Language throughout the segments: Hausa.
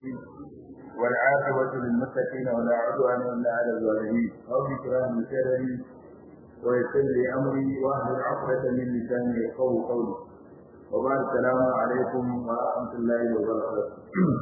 والعاقبة للمتقين ولا عدوان إلا على الظالمين رب اشرح لي صدري ويسر لي أمري واحلل عقدة من لساني يفقهوا قولي وبعد السلام عليكم ورحمة الله وبركاته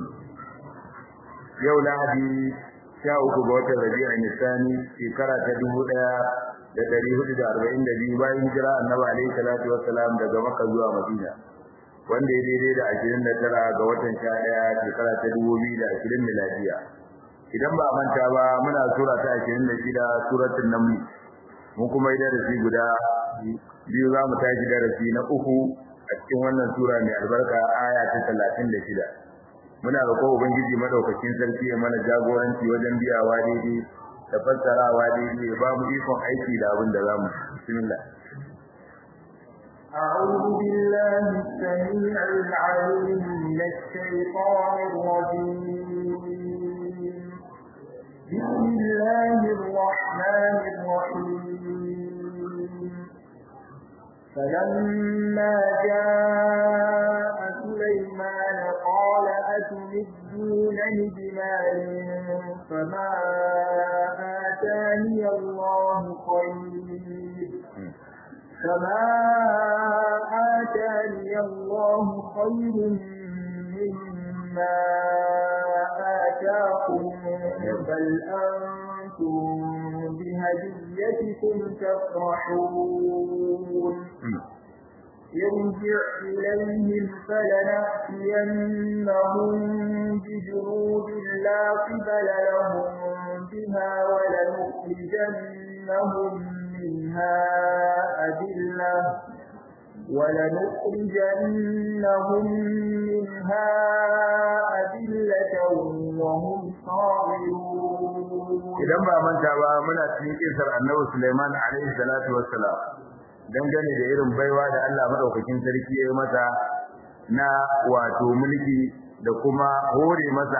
yau lahadi sha uku ga watan rabi'a nisani shekara ta dubu ɗaya da ɗari hudu da arba'in da biyu bayan hijira annabi alaihi salatu wassalam daga makka zuwa madina wanda ya daidai da ashirin da tara ga watan sha ɗaya shekara ta dubu biyu da ashirin miladiya idan ba manta ba muna sura ta ashirin da shida suratul naml mun kuma yi darasi guda biyu za mu tashi darasi na uku a cikin wannan sura mai albarka aya ta talatin da shida muna roƙon ubangiji madaukakin sarki ya mana jagoranci wajen biyawa daidai da fassarawa daidai ya ba mu ikon aiki da abin da zamu bismillah أعوذ بالله السميع العليم من الشيطان الرجيم بسم الله الرحمن الرحيم فلما جاء سليمان قال أتمدونني بمال فما آتاني الله خير فما آتاني الله خير مما آتاكم بل أنتم بهديتكم تفرحون ارجع إليهم فلنأتينهم بجنود لا قبل لهم بها ولنخرجنهم منها أذلة ولنخرجنهم منها أذلة وهم صاغرون idan ba manta ba muna cikin kisar annabi Sulaiman alaihi salatu wassalam dangane da irin baiwa da Allah madaukakin sarki ya yi masa na wato mulki da kuma hore masa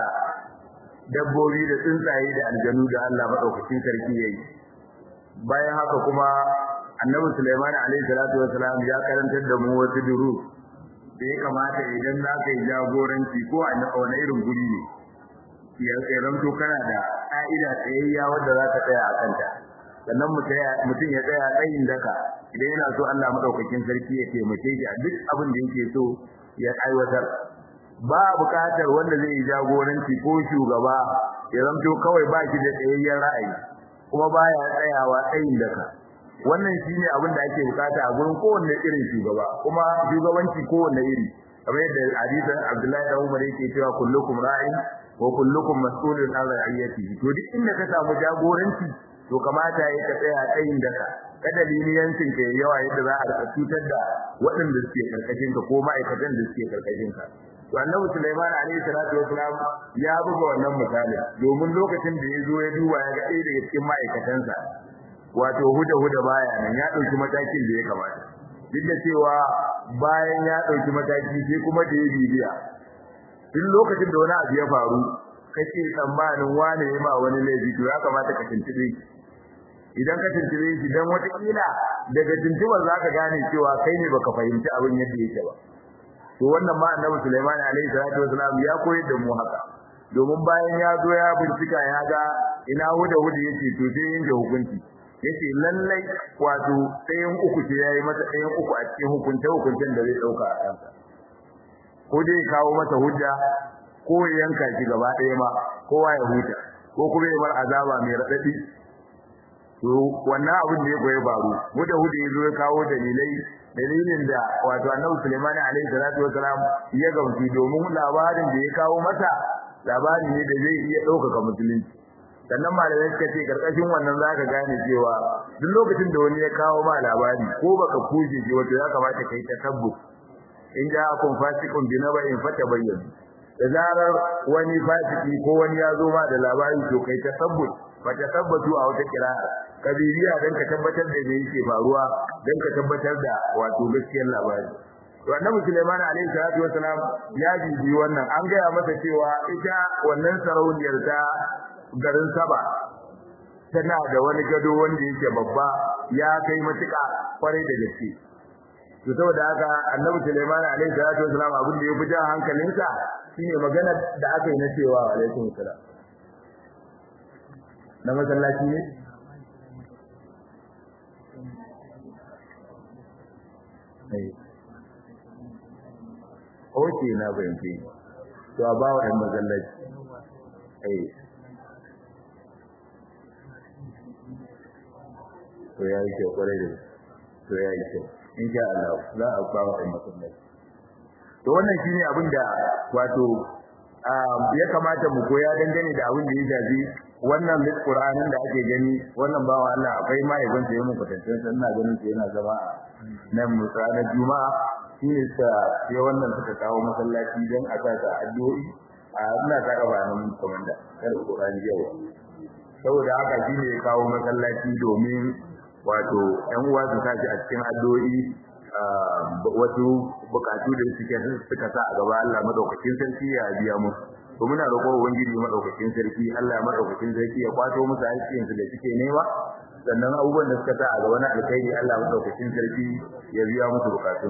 dabbobi da tsuntsaye da aljanu da Allah madaukakin sarki ya yi bayan haka kuma annabi Sulaiman alaihi salatu wassalam ya karantar da mu wasu duru da ya kamata idan za ka yi jagoranci ko a wani irin guri ne ya zanto kana da ƙa'ida tsayayya wadda za ka tsaya a kanta sannan mutum ya tsaya tsayin daka idan yana so Allah madaukakin sarki ya taimake shi a duk abin da yake so ya aiwatar ba buƙatar wanda zai yi jagoranci ko shugaba ya zanto kawai ba shi da tsayayyen ra'ayi kuma baya tsayawa tsayin daka wannan shine abin da ake bukata a gurin kowanne irin shugaba kuma shugabanci kowanne iri kamar yadda hadisin Abdullahi da Umar yake cewa kullukum ra'in wa kullukum mas'ulun an ra'iyatihi to duk inda ka samu jagoranci to kamata ya ka tsaya tsayin daka kada liniyancin ka yawa yadda za a rika cutar da waɗanda suke karkashin ka ko ma'aikatan da suke karkashin ka to annabi Sulaiman alaihi salatu wasalam ya buga wannan misali domin lokacin da ya zo ya duba ya ga ɗaya daga cikin ma'aikatansa wato huda huda baya nan ya ɗauki matakin da ya kamata duk da cewa bayan ya ɗauki mataki sai kuma da ya bibiya duk lokacin da wani abu ya faru kake tsammanin wane ya ma wani laifi to ya kamata ka tuntube idan ka tuntube shi dan wata kila daga tuntubar zaka gane cewa kai ne baka fahimci abin yadda yake ba to wannan ma annabi Sulaiman alaihi salatu wasalam ya koyar da mu haka domin bayan ya zo ya bincika ya ga ina huda huda yace to sai yanke hukunci yace lallai wato ɗayan uku ce yayi masa ɗayan uku a cikin hukunce hukuncen da zai dauka a kansa ko dai kawo masa hujja ko ya yanka shi gaba ɗaya ma kowa ya huta ko kuma ya bar azaba mai raɗaɗi to wannan abin da ya koyi faru muda hudu ya zo ya kawo dalilai dalilin da wato annabi Sulaiman alaihi salatu wasalam ya gamsu domin labarin da ya kawo masa labari ne da zai iya ɗaukaka musulunci sannan malamai suka ce karkashin wannan zaka gane cewa duk lokacin da wani ya kawo ma labari ko baka kuje shi wato ya kamata kai tasabbut in ja akun fasikun bi naba'in fatabayyan da zarar wani fasiki ko wani ya zo ma da labari to kai tasabbut fa tasabbatu a wata kira'a kabiriya dan ka tabbatar da me yake faruwa dan ka tabbatar da wato gaskiyar labari to annabi Sulaiman alaihi salatu wasalam ya bibi wannan an gaya masa cewa ita wannan sarauniyar ta garin Saba tana da wani gado wanda yake babba ya kai matuƙa kwarai da gaske to saboda haka annabi Sulaiman alaihi salatu wasalam abin da ya fi jan hankalinsa shine magana da aka yi na cewa alaikum salam na masallaci ne Oke na fahimci to a ba wa ɗan masallaci to ya yi kyau kwarai da to ya yi kyau in sha Allah za a ba wa ɗan masallaci to wannan shine abin da wato ya kamata mu koya dangane da abin da ya shafi wannan Qur'anin da ake gani wannan bawa Allah akwai mahaifin sa yayin kwatancin sa ina ganin sa yana zama nan musana juma'a shine sa sai wannan suka kawo masallaci dan a sa ta addu'o'i a ina ta gaba nan komanda kar Qur'ani yau saboda haka shine ya kawo masallaci domin wato ɗan uwa su tashi a cikin addu'o'i wasu bukatu da suke suka sa a gaba Allah madaukakin sarki ya biya musu to muna roƙo ubangiji madaukakin sarki Allah madaukakin sarki ya kwato musu haƙƙin su da suke nema sannan abubuwan da suka sa a gaba na alkhairi Allah madaukakin sarki ya biya musu bukatun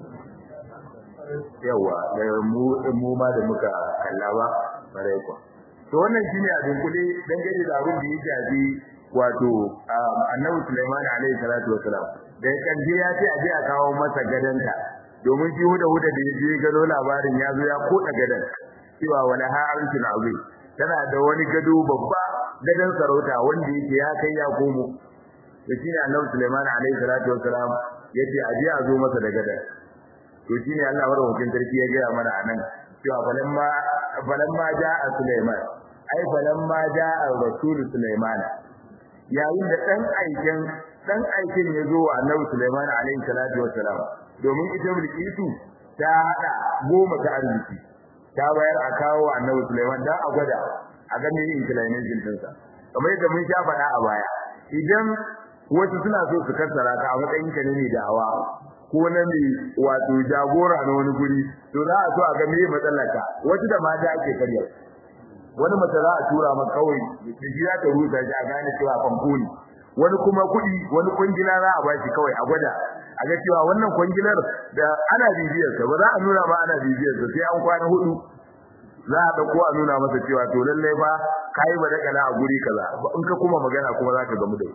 yawa da mu mu ma da muka kalla ba bare ko to wannan shine a dunkule dangane da abin da ya shafi wato annabi Sulaiman alaihi salatu wasalam da kanje ya ce aje a kawo masa gadanta domin shi huda huda da yaje gado labarin ya zo ya koda gadan cewa wala ha arshul azim tana da wani gado babba gadan sarauta wanda yake ya kai ya komo da shine annabi Sulaiman alaihi salatu wasalam yace aje a zo masa da gadan to shine Allah madaukakin sarki ya gaya mana anan cewa falamma falamma ja'a Sulaiman ai falamma ja'a rasul Sulaiman yayin da dan aikin dan aikin ya zo wa Annabi Sulaiman alaihi salatu wassalam domin ita Bilkisu ta hada goma ta arziki ta bayar a kawo Annabi Sulaiman dan a gwada a ga meye inclination din sa kamar yadda mun sha faɗa a baya idan wasu suna so su kassara ka a matsayin ka ne da hawa ko na mai wato jagora na wani guri to za a so a ga meye matsalarka wasu da mata ake karya wani mace za a tura maka kawai da shi za ta rusa shi a gane cewa famfo ne wani kuma kuɗi wani kwangila za a bashi kawai a gwada a ga cewa wannan kwangilar da ana bibiyar sa ba za a nuna ma ana bibiyar sa sai an kwana hudu za a dauko a nuna masa cewa to lalle fa kai ba da kana a guri kaza in ka kuma magana kuma za ka gamu da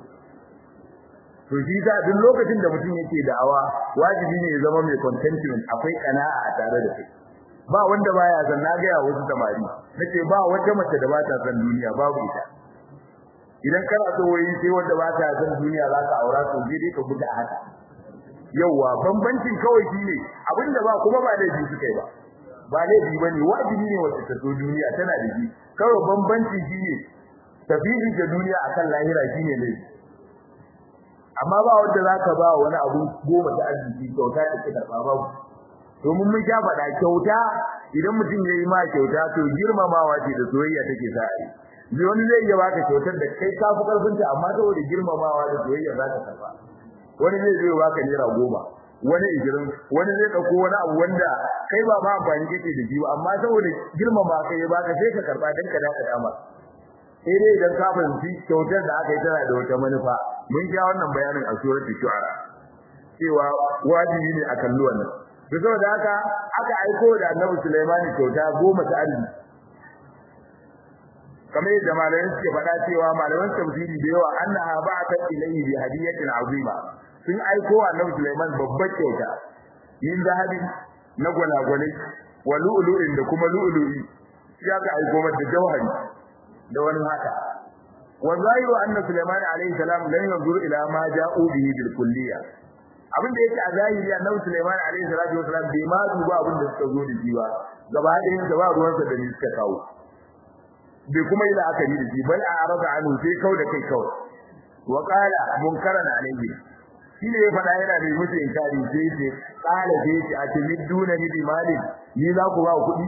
to shi da duk lokacin da mutum yake da'awa wajibi ne ya zama mai contentment akwai kana'a a tare da kai ba wanda baya san na ga wasu samari nace ba wata mace da ba ta san duniya babu ita idan kana so wai sai wanda ba ta san duniya za ka aura to je dai ka gudu a haka yawa bambancin kawai shine abinda ba kuma ba laifi suka yi ba ba laifi bane wajibi ne wacce ta so duniya tana da shi kawai bambanci shine tafihi da duniya akan lahira shine laifi amma ba wanda zaka ba wani abu goma ta arziki kyauta da kika karba babu domin mun sha faɗa kyauta idan mutum yayi ma kyauta to girmamawa ce da soyayya take sa ai bi wani zai iya baka kyautar da kai ka fi karfin ta amma saboda girmamawa da soyayya za ka karba wani zai zai baka naira goma wani igirin wani zai dauko wani abu wanda kai ba ma amfani kake da shi ba amma saboda girmama kai ya baka sai ka karba dan ka daka dama sai dai idan ka fahimci kyautar da aka yi tana da wata manufa mun sha wannan bayanin a suratul shu'ara cewa wajibi ne a kalli wannan to saboda haka aka aiko da Annabi Sulaiman kyauta goma ta arziki kamar yadda malaman suke faɗa cewa malaman tafsiri da yawa annaha ba'at ilayhi bi hadiyatin azima sun aiko Annabi Sulaiman babbar kyauta min zahabi na gwalagwale wa lu'lu'in da kuma lu'lu'i ya ka aiko mata jawhari da wani haka wa zahiru anna Sulaiman alayhi salam lan yanzur ila ma ja'u bihi bil kulliyya abin da yake a zahiri annabi Sulaiman alaihi salatu wasalam bai ma duba abin da suka zo da shi ba gaba ɗayan sa ba ruwansa da ni suka kawo bai kuma yi la'akari da shi bal a arada anhu sai kau da kai kawai wa qala munkaran alaihi shi ne ya faɗa yana da musu inkari sai ce qala sai ce a timiduna ni bi malin ni za ku ba kuɗi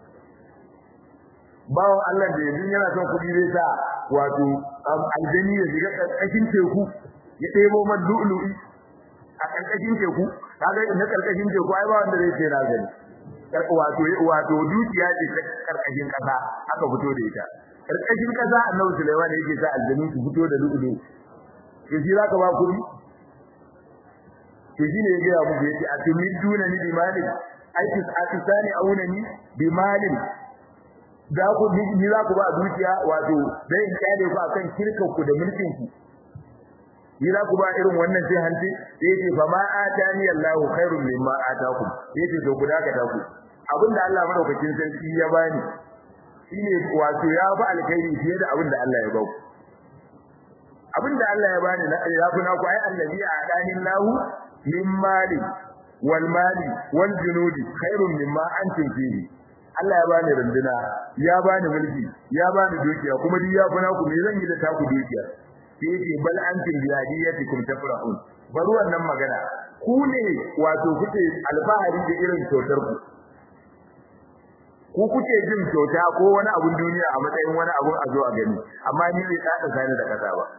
bawon Allah da yanzu yana son kuɗi zai sa wato aljani ya shiga ƙarƙashin teku ya ɗebo man lu'lu'i a karkashin teku kaga na karkashin teku ai ba wanda zai ce na gani wato wato dukiya ce ta karkashin kasa aka fito da ita karkashin kasa Annabi Sulaiman yake sa aljanu su fito da lu'ulu to shi zaka ba kudi to shi ne ya ga mu yace atumiduna ni bi malik aiki atisani aunani bi malin za ku ni za ku ba dukiya wato dai in kyale ku akan kirkan ku da mulkin ku ni za ku ba irin wannan sai hanci sai ce fa ma atani Allahu khairun mimma atakum yace to ku daga ta ku abinda Allah madaukakin sarki ya bani shine wato ya ba alkhairi fiye da abinda Allah ya ba ku abinda Allah ya bani ya fi na ku ai allazi adani Allahu min mali wal mali wal junudi khairun mimma antum fihi Allah ya bani runduna ya bani mulki ya bani dukiya kuma duk ya fi na ku me zan yi da taku dukiya sai yace bal antum bi hadiyatikum tafrahun bari wannan magana ku ne wato kuke alfahari da irin kyautar ku ku kuke jin kyauta ko wani abun duniya a matsayin wani abun a zo a gani amma ni bai kada sani da kasa ba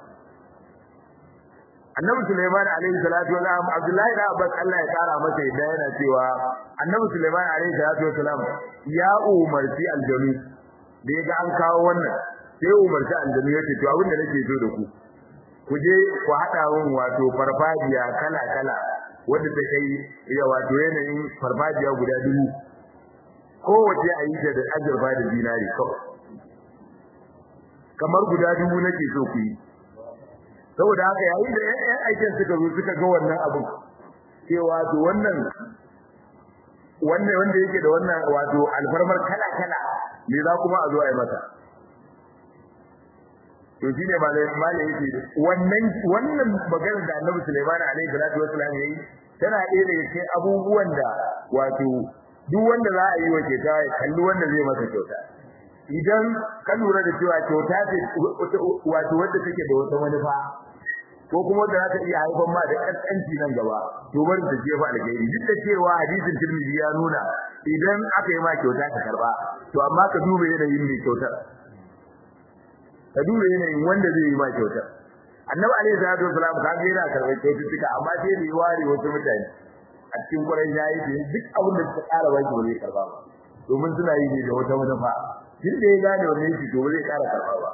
Annabi Sulaiman alaihi salatu wa salam Abdullahi da Abbas Allah ya kara masa yadda yana cewa Annabi Sulaiman alaihi salatu wa salam ya umarci aljanu da ya ga an kawo wannan sai umarci aljanu yace to abin da nake so da ku ku je ku hada mun wato farfajiya kala kala wanda ta kai ya wato yanayin farfajiya guda dubu kowace a yi ta da azurfa da dinari kawai kamar guda dubu nake so ku yi saboda haka yayin da ƴan aikin suka zo suka ga wannan abu cewa to wannan wannan wanda yake da wannan wato alfarmar kala kala me za kuma a zo a yi masa to shine malai malai yake wannan wannan maganar da Annabi Sulaiman alaihi salatu wasallam yayi tana ɗaya daga cikin abubuwan da wato duk wanda za a yi wa kyauta ya kalli wanda zai masa kyauta idan ka lura da cewa kyauta ce wato wanda take da wata manufa ko kuma da za ta iya haifar ma da kaskanci nan gaba to bari ta jefa alkhairi duk da cewa hadisin Tirmidhi ya nuna idan aka yi ma kyauta ka karba to amma ka duba yanayin mai kyautar ka duba yanayin wanda zai yi ma kyautar annabi alaihi salatu wasalam ka ga yana karɓar kyaututtuka amma sai da ya ware wasu mutane a cikin ƙwarai ya yi duk abin da suka ƙara baki ba zai karba ba domin suna yi ne da wata manufa duk da ya gane wannan shi to ba zai ƙara karba ba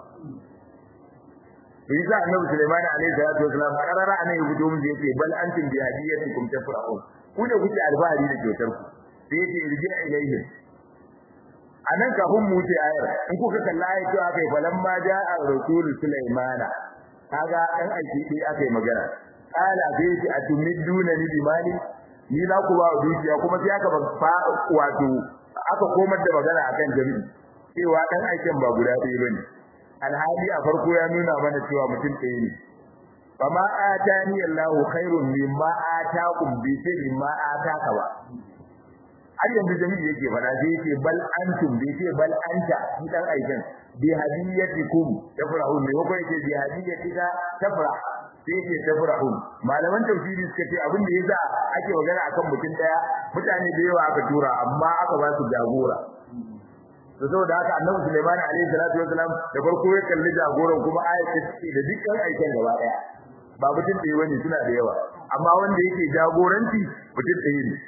Bisa Annabi Sulaiman alaihi salatu wasalam karara anan ya fito mu yace bal antum bi hadiyatikum tafrahun ku da kuke alfahari da kyautar ku sai yace irji ilayhim anan kafin mu wuce ayar in kuka kalla ayar cewa kai falamma ja'a rasul Sulaiman kaga dan aiki dai akai magana qala bi atumiduna ni bimali ni za ku ba dukiya kuma sai aka ba wato aka komar da magana akan jami'i cewa dan aikin ba guda ɗaya bane alhali a farko ya nuna mana cewa mutum ɗaya ne fama atani Allahu khairun mimma atakum bi sai mimma ataka ba har yanzu jami'i yake fada sai yake bal antum bi sai bal anta ni dan aikin bi hadiyatikum tafrahun ne ko yake bi hadiyatika tafrah sai yake tafrahun malaman tafsiri suka ce abin da yasa ake magana akan mutum daya mutane da yawa aka tura amma aka ba su jagora to saboda haka annabi Sulaiman alaihi salatu wasalam da farko ya kalli jagoran kuma ayatu ce da dukkan aikin gaba daya ba mutum ɗaya bane suna da yawa amma wanda yake jagoranci mutum ɗaya ne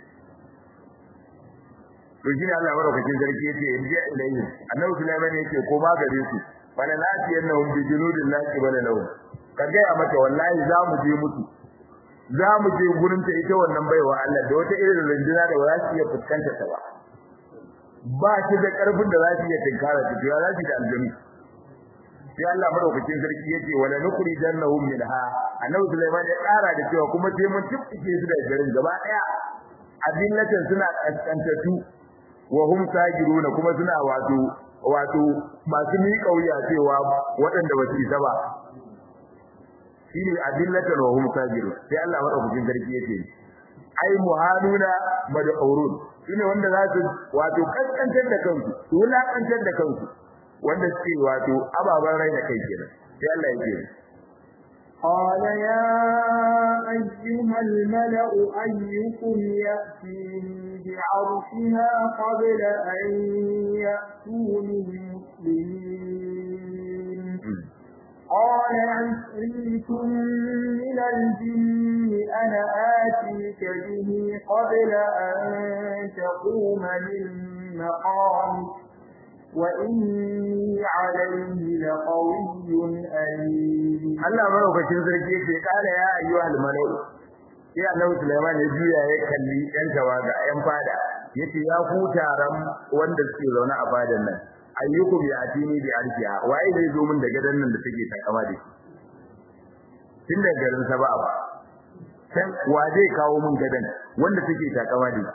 to shine Allah madaukakin sarki yace irji ilayhi annabi Sulaiman yake ko ma gare su bala lafiyannahum bi junudin laqi bala lahum ka gaya mata wallahi za mu je mutu za mu je gurin ta ita wannan baiwa Allah da wata irin runduna da ba za su iya fuskanta ta ba ba shi da karfin da za su iya tinkara ta ya za su da aljami sai Allah madaukakin sarki yace wala nukri jannahum minha annabi Sulaiman ya kara da cewa kuma sai mun tufike su da garin gaba daya adillatan suna kaskantatu wa hum sajiruna kuma suna wato wato masu mi kauya cewa waɗanda ba su isa ba shine adillatan wa hum sajirun sai Allah madaukakin sarki yace ai muhanuna mad'urun shine wanda za su wato kaskantar da kansu su wulakantar da kansu wanda suke wato ababan rai da kai kenan sai Allah yake قال يا أيها الملأ أيكم يأتيني بعرشها قبل أن يأتوني مسلمين قال عفريت من الجن أنا آتيك به قبل أن تقوم من مقامك وإني عليه لقوي أمين Allah maraukakin sarki yake kala ya ayyuhal malau sai Annabi Sulaiman ya juya ya kalli ɗan tawaga ɗan fada yace ya ku taron wanda suke zaune a fadan nan ayyukum ya atini bi arfiha waye zai zo min da gadan nan da take takama da shi tun da garin sa ba ba san wa zai kawo min gadan wanda take takama da shi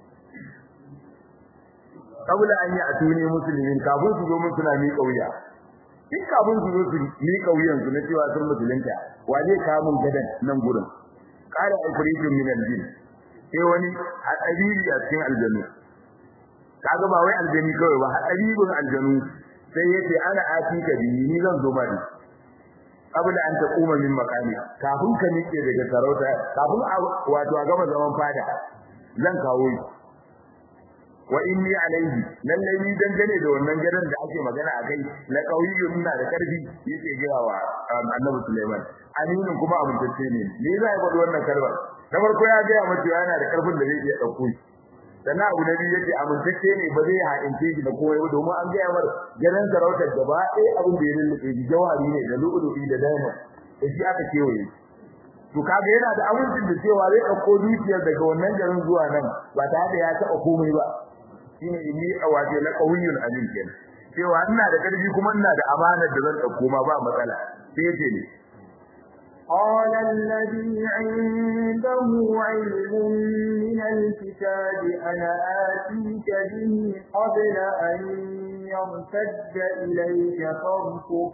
kabula an yi atuni muslimin kafin su zo mun suna mi kauya duk kafin su zo su mi kauyan su na cewa sun musulunta wa zai kawo min gadan nan gurin qala ifritun min al-jinn sai wani hadari a cikin aljanu kaga ba wai aljani kawai ba hadaribin aljanu sai yace ana atika bi ni zan zo ba ni kabla an taquma min maqami kafin ka nike daga sarauta kafin wato a gama zaman fada zan kawo shi wa inni alaihi lalle ni dangane da wannan gadan da ake magana akai na kauyiyu ina da karfi yake gaya wa annabi Sulaiman aminin kuma amintacce ne me zai faɗi wannan kalmar na farko ya ga mace yana da karfin da zai iya dauko shi sannan abu na biyu yace amintacce ne ba zai haɗince shi da komai ba domin an gaya mar gadan sarautar gaba ɗaya abin da ya lullube shi jawari ne da lu'ulu'i da diamond da shi aka kewaye to kaga yana da amincin da cewa zai ɗauko dukiyar daga wannan garin zuwa nan ba tare da ya taɓa komai ba shine inni awaje la qawiyyun amin kenan cewa ina da karfi kuma ina da amanar da zan dauko ma ba matsala sai yace ne قال الذي عنده علم من الكتاب أنا آتيك به قبل أن يرتد إليك طرفك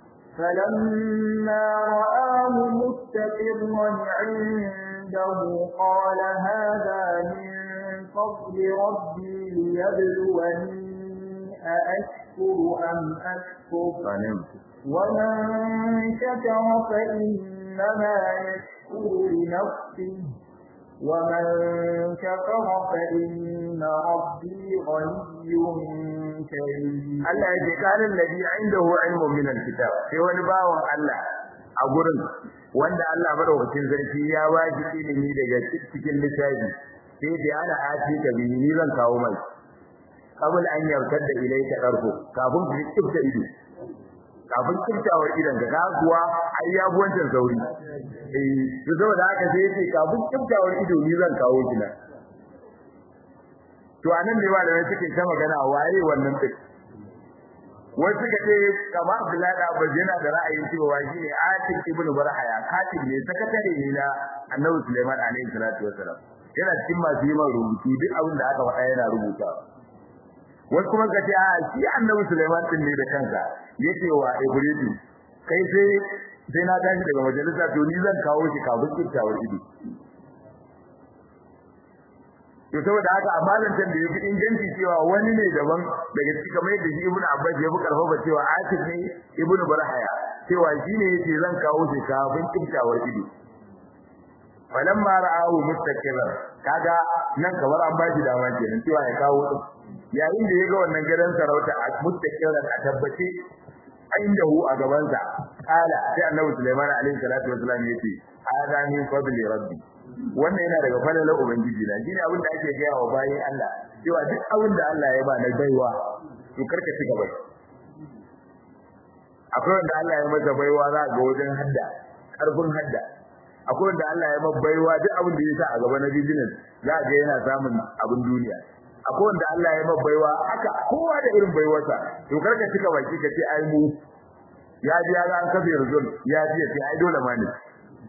فلما رآه مستقرا عنده قال هذا من فضل ربي ليبلوني أأشكر أم أكفر ومن شكر فإنما يشكر لنفسه ومن كفر فإن ربي غني كريم Allah ya ce kanin ladhi indahu ilmun min alkitab sai wani bawan Allah a gurin wanda Allah madaukakin sarki ya ba shi ilimi daga cikin littafi sai da ana ati ka bi ni zan kawo mai kabul an yarkar da ilaika karfu kafin ku kifta ido kafin kiftawar idan ka ga kuwa ai ya wancan sauri eh to saboda haka sai yace kafin kiftawar ido ni zan kawo shi na to anan ne ba da suke ta magana waye wannan din wasu suka ce kama Abdullahi da Abbas yana da ra'ayin cewa shine Atik ibn Barhaya katib ne sakatare ne na Annabi Sulaiman alaihi salatu wasalam yana cikin masu yi rubutu duk abin da aka faɗa yana rubuta wasu kuma ka ce a shi Annabi Sulaiman din ne da kansa yake wa Ibritu kai sai sai na tashi daga majalisa to ni zan kawo shi kafin kiftawar ido to saboda haka amma zancen da yafi inganci cewa wani ne daban daga cikin kamar yadda shi Ibn Abbas ya fi karfafa cewa Atif ne Ibn Barhaya cewa shi ne yace zan kawo shi kafin kiftawar ido falamma ra'ahu mustaqiran kaga nan kamar an bashi dama kenan cewa ya kawo din yayin da yaga wannan gidan sarauta a mustaqiran a tabbace indahu a gaban sa kala sai Annabi Sulaiman alaihi salatu wasallam yace hada min fadli rabbi wannan yana daga falalar ubangiji na shine abin da ake gaya wa bayin Allah cewa duk abin da Allah ya ba na baiwa to karka ci gaba akwai wanda Allah ya masa baiwa za ga wajen hadda karfin hadda akwai wanda Allah ya masa baiwa duk abin da ya sa a gaba na business za ga yana samun abin duniya akwai wanda Allah ya masa baiwa haka kowa da irin baiwarsa to karka ci gaba ki ka ce ai mu ya ji ya ga an kafe result ya ji ya ce ai dole ma ne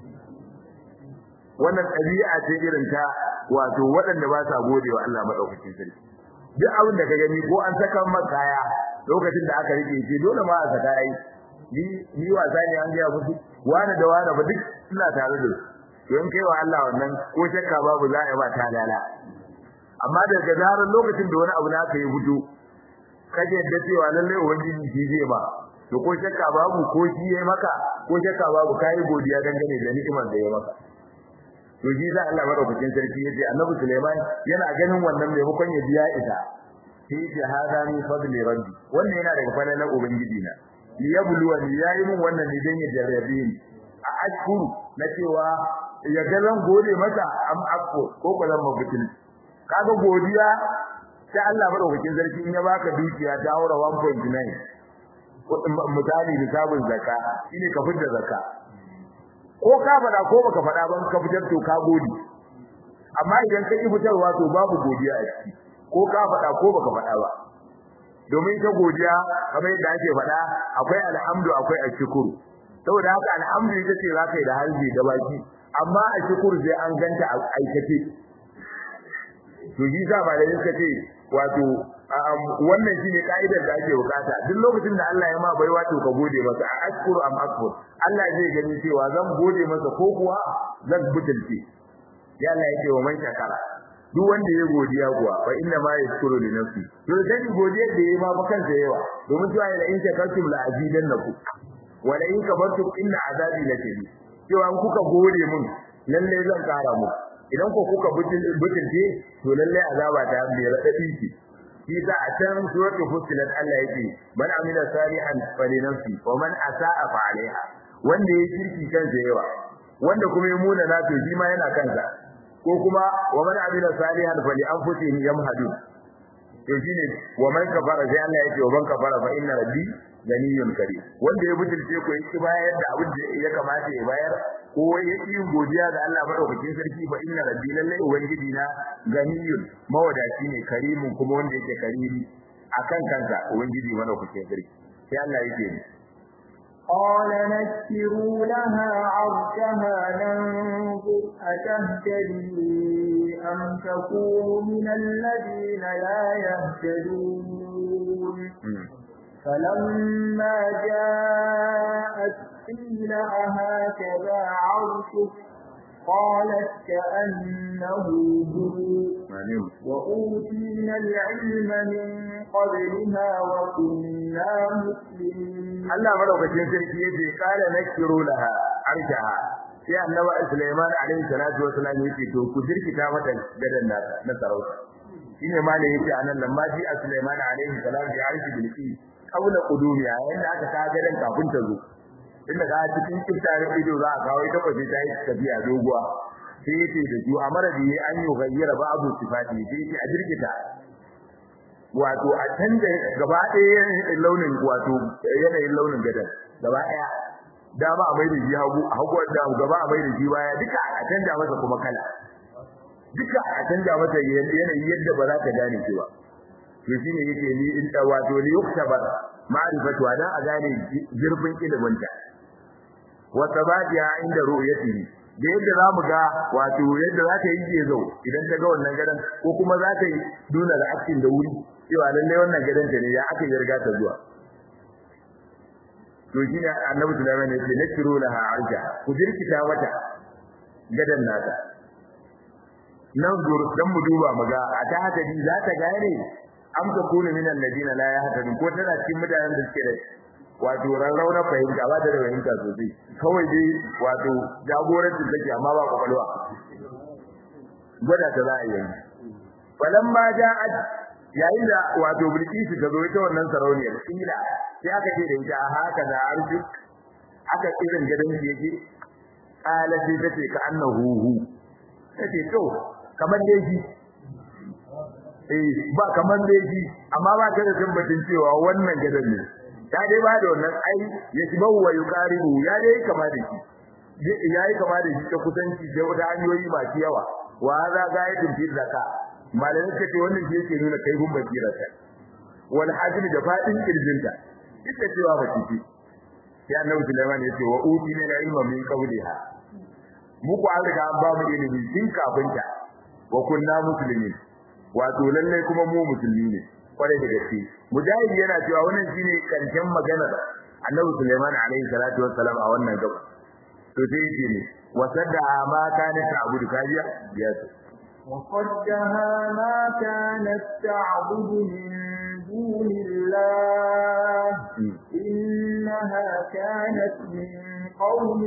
wannan ɗabi'a ce irin ta wato waɗanda ba sa gode wa Allah madaukakin sarki duk abin da ka gani ko an saka maka kaya lokacin da aka rike shi dole ma a saka ai ni ni wasa ne an ga musu wani da wani ba duk suna tare da su don kai wa Allah wannan ko shakka babu za a yi ba ta lala amma daga zarar lokacin da wani abu na ka yi fito kaje da cewa lalle ubangiji shi zai ba to ko shakka babu ko shi yayi maka ko shakka babu kai godiya dangane da ni'imar da ya maka to ji za Allah madaukakin sarki yace Annabi Sulaiman yana ganin wannan maimakon ya biya ita sai ya hada min fadli rabbi wannan yana daga fadalan ubangiji na liyabluwa ni yayi min wannan ne dan ya jarrabe ni a ashkuru na cewa ya ga zan gode masa am akko ko ko zan mabutin kaga godiya sai Allah madaukakin sarki in ya baka dukiya ta haura 1.9 misali nisabin zakka shine ka fitar zakka ko ka fada ko baka fada ban ka fitar to ka gode amma idan ka ki fitarwa to babu godiya a ciki ko ka faɗa ko baka faɗa ba domin ta godiya kamar yadda ake faɗa akwai alhamdu akwai ashkuru saboda haka alhamdu ita ce za ka yi da harbi da baki amma ashkuru sai an ganta a aikace to shi sa ba da suka ce wato wannan shine kaidar da ake bukata duk lokacin da Allah ya ma baiwa to ka gode masa a ashkuru am akfur Allah zai gani cewa zan gode masa ko kuwa zan butulce ya Allah yake wa man shakara duk wanda ya godiya kuwa fa inna ma yashkuru li nafsi to dan godiya da yayi ma ba kansa yawa domin cewa la in shakartum la azidannakum wa la in kabartum inna azabi la shadid cewa in kuka gode mun lalle zan kara mu idan ko kuka butulce to lalle azaba ta mai radadi ce shi sa a can suratul fussilat Allah yake man amila salihan falinafsi wa man asaa fa alaiha wanda ya kirki kansa yawa wanda kuma ya muna na to shi ma yana kansa ko kuma wa man amila salihan fali anfusihim yamhadun to shine wa man kafara sai Allah yake wa man kafara fa inna rabbi ganiyun karim wanda ya butulce ko yake bayar da abin da ya kamata ya bayar ko ya yi godiya ga Allah madaukakin sarki fa inna rabbi lalle ubangiji na ganiyun mawadaci ne karimun kuma wanda yake karimi akan kansa ubangiji madaukakin sarki sai Allah yake ni قال نكروا لها عرشها ننظر أتهتدي أم تكون من الذين لا يهتدون فلما جاءت قيل أهكذا عرشك قالت كأنه هو وأوتينا العلم من قبلها وكنا مسلمين Allah madaukakin sarki yace kala nakiru laha arshaha sai annabi Sulaiman alaihi salatu wasallam yace to ku jirkita mata gadan nata na sarauta shine malai yace anan lamma ji Sulaiman alaihi salam bi arshi bilqi kaula qudumiya yanda aka ka gadan kafin ta zo inda ga cikin kiftare ido za a kawo ita kwace ta yi tafiya doguwa sai yace da ju amara da an yi gayyara ba abu sifati sai yace a jirkita wato a canza gaba ɗaya launin wato yanayin launin gadan gaba ɗaya dama a maida shi hagu hagu da gaba a maida shi baya duka a canja masa kuma kala duka a canja masa yanayi yadda ba za ta gane shi ba to shine yake ni in da wato li yuktaba ma'rifatu da a gane girfin ilimin ta wa tabadiya inda ru'yatihi da yadda za mu ga wato yadda za ta yi gezo idan ta ga wannan gadan ko kuma za ta yi duna da aktin da wuri cewa lalle wannan gadan ta ne ya aka yi riga ta zuwa to shi ne annabi sulaiman ya ce nakiru laha arja ku jirkita mata gadan nata nan gur dan mu duba muga a ta haka ji za ta gane am ta kunu min alladina la yahtadun ko tana cikin mutanen da suke da wato rarrauna fahimta ba da fahimta sosai kawai dai wato jagorancin take amma ba kwakwalwa gwada ta za a yi falamma ja'at yayin da wato bilkisu ta zo ita wannan sarauniyar kila sai aka ce da ita haka da arshi aka irin gadan shi yake ala sai tace ka annahu hu tace to kamar dai shi eh ba kamar dai shi amma ba ta da tabbacin cewa wannan gadan ne ta dai ba da wannan ai ya ci bawu wa yuqaribu ya dai kama da shi yayi kama da shi ta kusanci da wata hanyoyi masu yawa wa za ga yadin fi zakka malamin kace wannan shi yake nuna kai gun basira ta wal hajmi da fadin kirjinta ita cewa ba ci sai annabi Sulaiman yace wa uti min ilma min qawliha mu ku an riga an ba mu ilimi tun kafin ta wa kunna muslimin wato lalle kuma mu musulmi ne kwarai da gaske mujahid yana cewa wannan shine karshen maganar annabi Sulaiman alaihi salatu wassalam a wannan gaba to sai yake ne wasadda ma kana ta'budu kajiya ya وصدها ما كانت تعبد من دون الله إنها كانت من قوم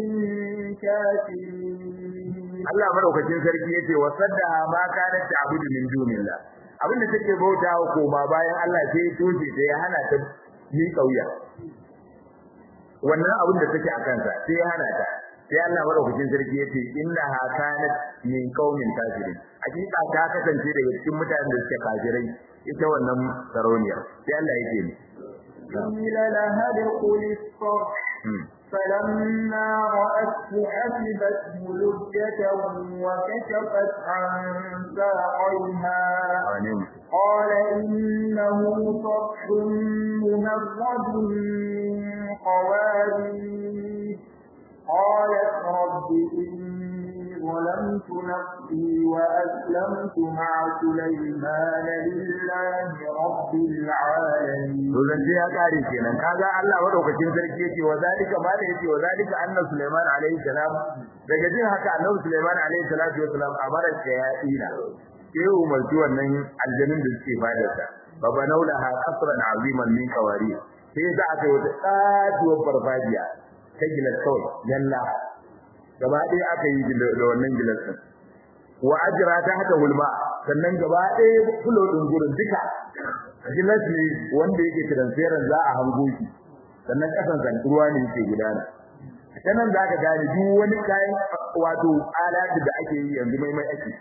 كافرين Allah madaukakin sarki yace wasaddaha ma kanat ta'budu min dunillah abinda take bautawa koma bayan Allah sai toje sai ya hana ta ni kauya wannan abin da take a kansa sai ya hana ta sai Allah madaukakin sarki yace innaha kanat min qaumin kafirin hakika ta kasance daga cikin mutanen da suke kafirai ita wannan sarauniyar sai Allah yake ni قيل لها ادخل الصرح فلما رأته حسبته لجة وكشفت عن ساقيها قال إنه صرح ممرد من قوارير قالت رب إني ظلمت نفسي وأسلمت مع سليمان لله رب العالمين Zance ya kare kenan kaga Allah madaukakin sarki yake wa zalika ma da yake wa zalika anna Sulaiman alaihi salam daga jin haka annabi Sulaiman alaihi salatu wasalam amara ya ina sai umarci wannan aljannin da suke fadarsa fa banawlaha qasran aziman min qawari sai za a kai wata katuwar farfajiya ta gilas kawai yalla gaba ɗaya aka yi da wannan gilas din wa ajra ta haka hulma sannan gaba ɗaya fulo din gurin duka gilas ne wanda yake transparent za a hango shi sannan kasan san ruwa ne yake gudana sanan za ka gane duk wani kayan wato alati da ake yi yanzu mai mai ake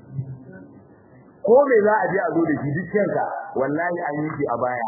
ko me za a je a zo da shi dukkanka wallahi an yi shi a baya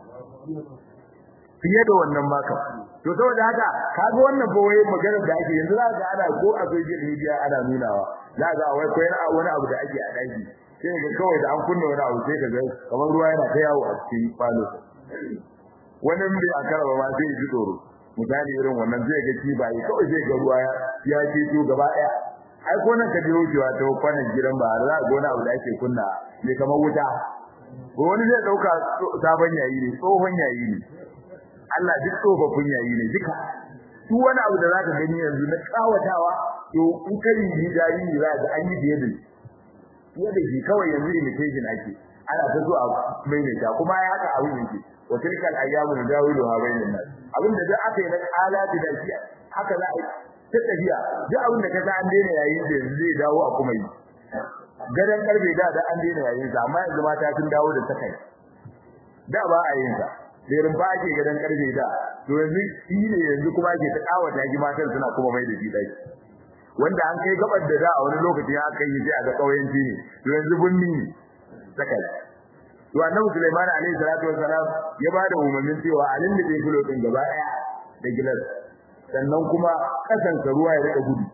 fiye da wannan maka to saboda haka kaga wannan ba wai maganar da ake yanzu za ga ana ko a social media ana nunawa za ga wai ko wani abu da ake a daki sai ga kawai da an kunna wani abu sai ka ga kamar ruwa yana ta yawo a cikin falo wani bai a karaba ma sai ji tsoro misali irin wannan zai ga kibaye kawai zai ga ruwa ya ce to gaba daya ai ko nan ka je wucewa ta kwanan gidan ba za ga wani abu da ake kunna ne kamar wuta ko wani zai dauka sabon yayi ne tsohon yayi ne Allah duk tsofaffin yayi ne duka duk wani abu da zaka gani yanzu na kawatawa to in ka yi jayi za ga an yi biye da fiye da shi kawai yanzu imitation ake ana ta zuwa mai ne ta kuma ya haka abin yake wa tilkal ayyamu nadawilu ha bainan nas abin da duk aka yi na alati da shi haka za a ta tafiya duk abin da kaga an daina yayin da yanzu zai dawo a kuma yi gadan karbe da da an daina yayin sa amma yanzu mata sun dawo da sakai da ba a yin sa da rumfa ake gadan karbe da to yanzu shi ne yanzu kuma ake ta kawata ji matan suna kuma mai da shi dai wanda an kai gabar da da a wani lokaci aka yi sai a ga kauyanci ne to yanzu bunni ne sakai to annabi Sulaiman alaihi salatu wassalam ya ba da umarnin cewa alin da bai gulo din gaba daya da gilas sannan kuma kasan ruwa ya rika gudu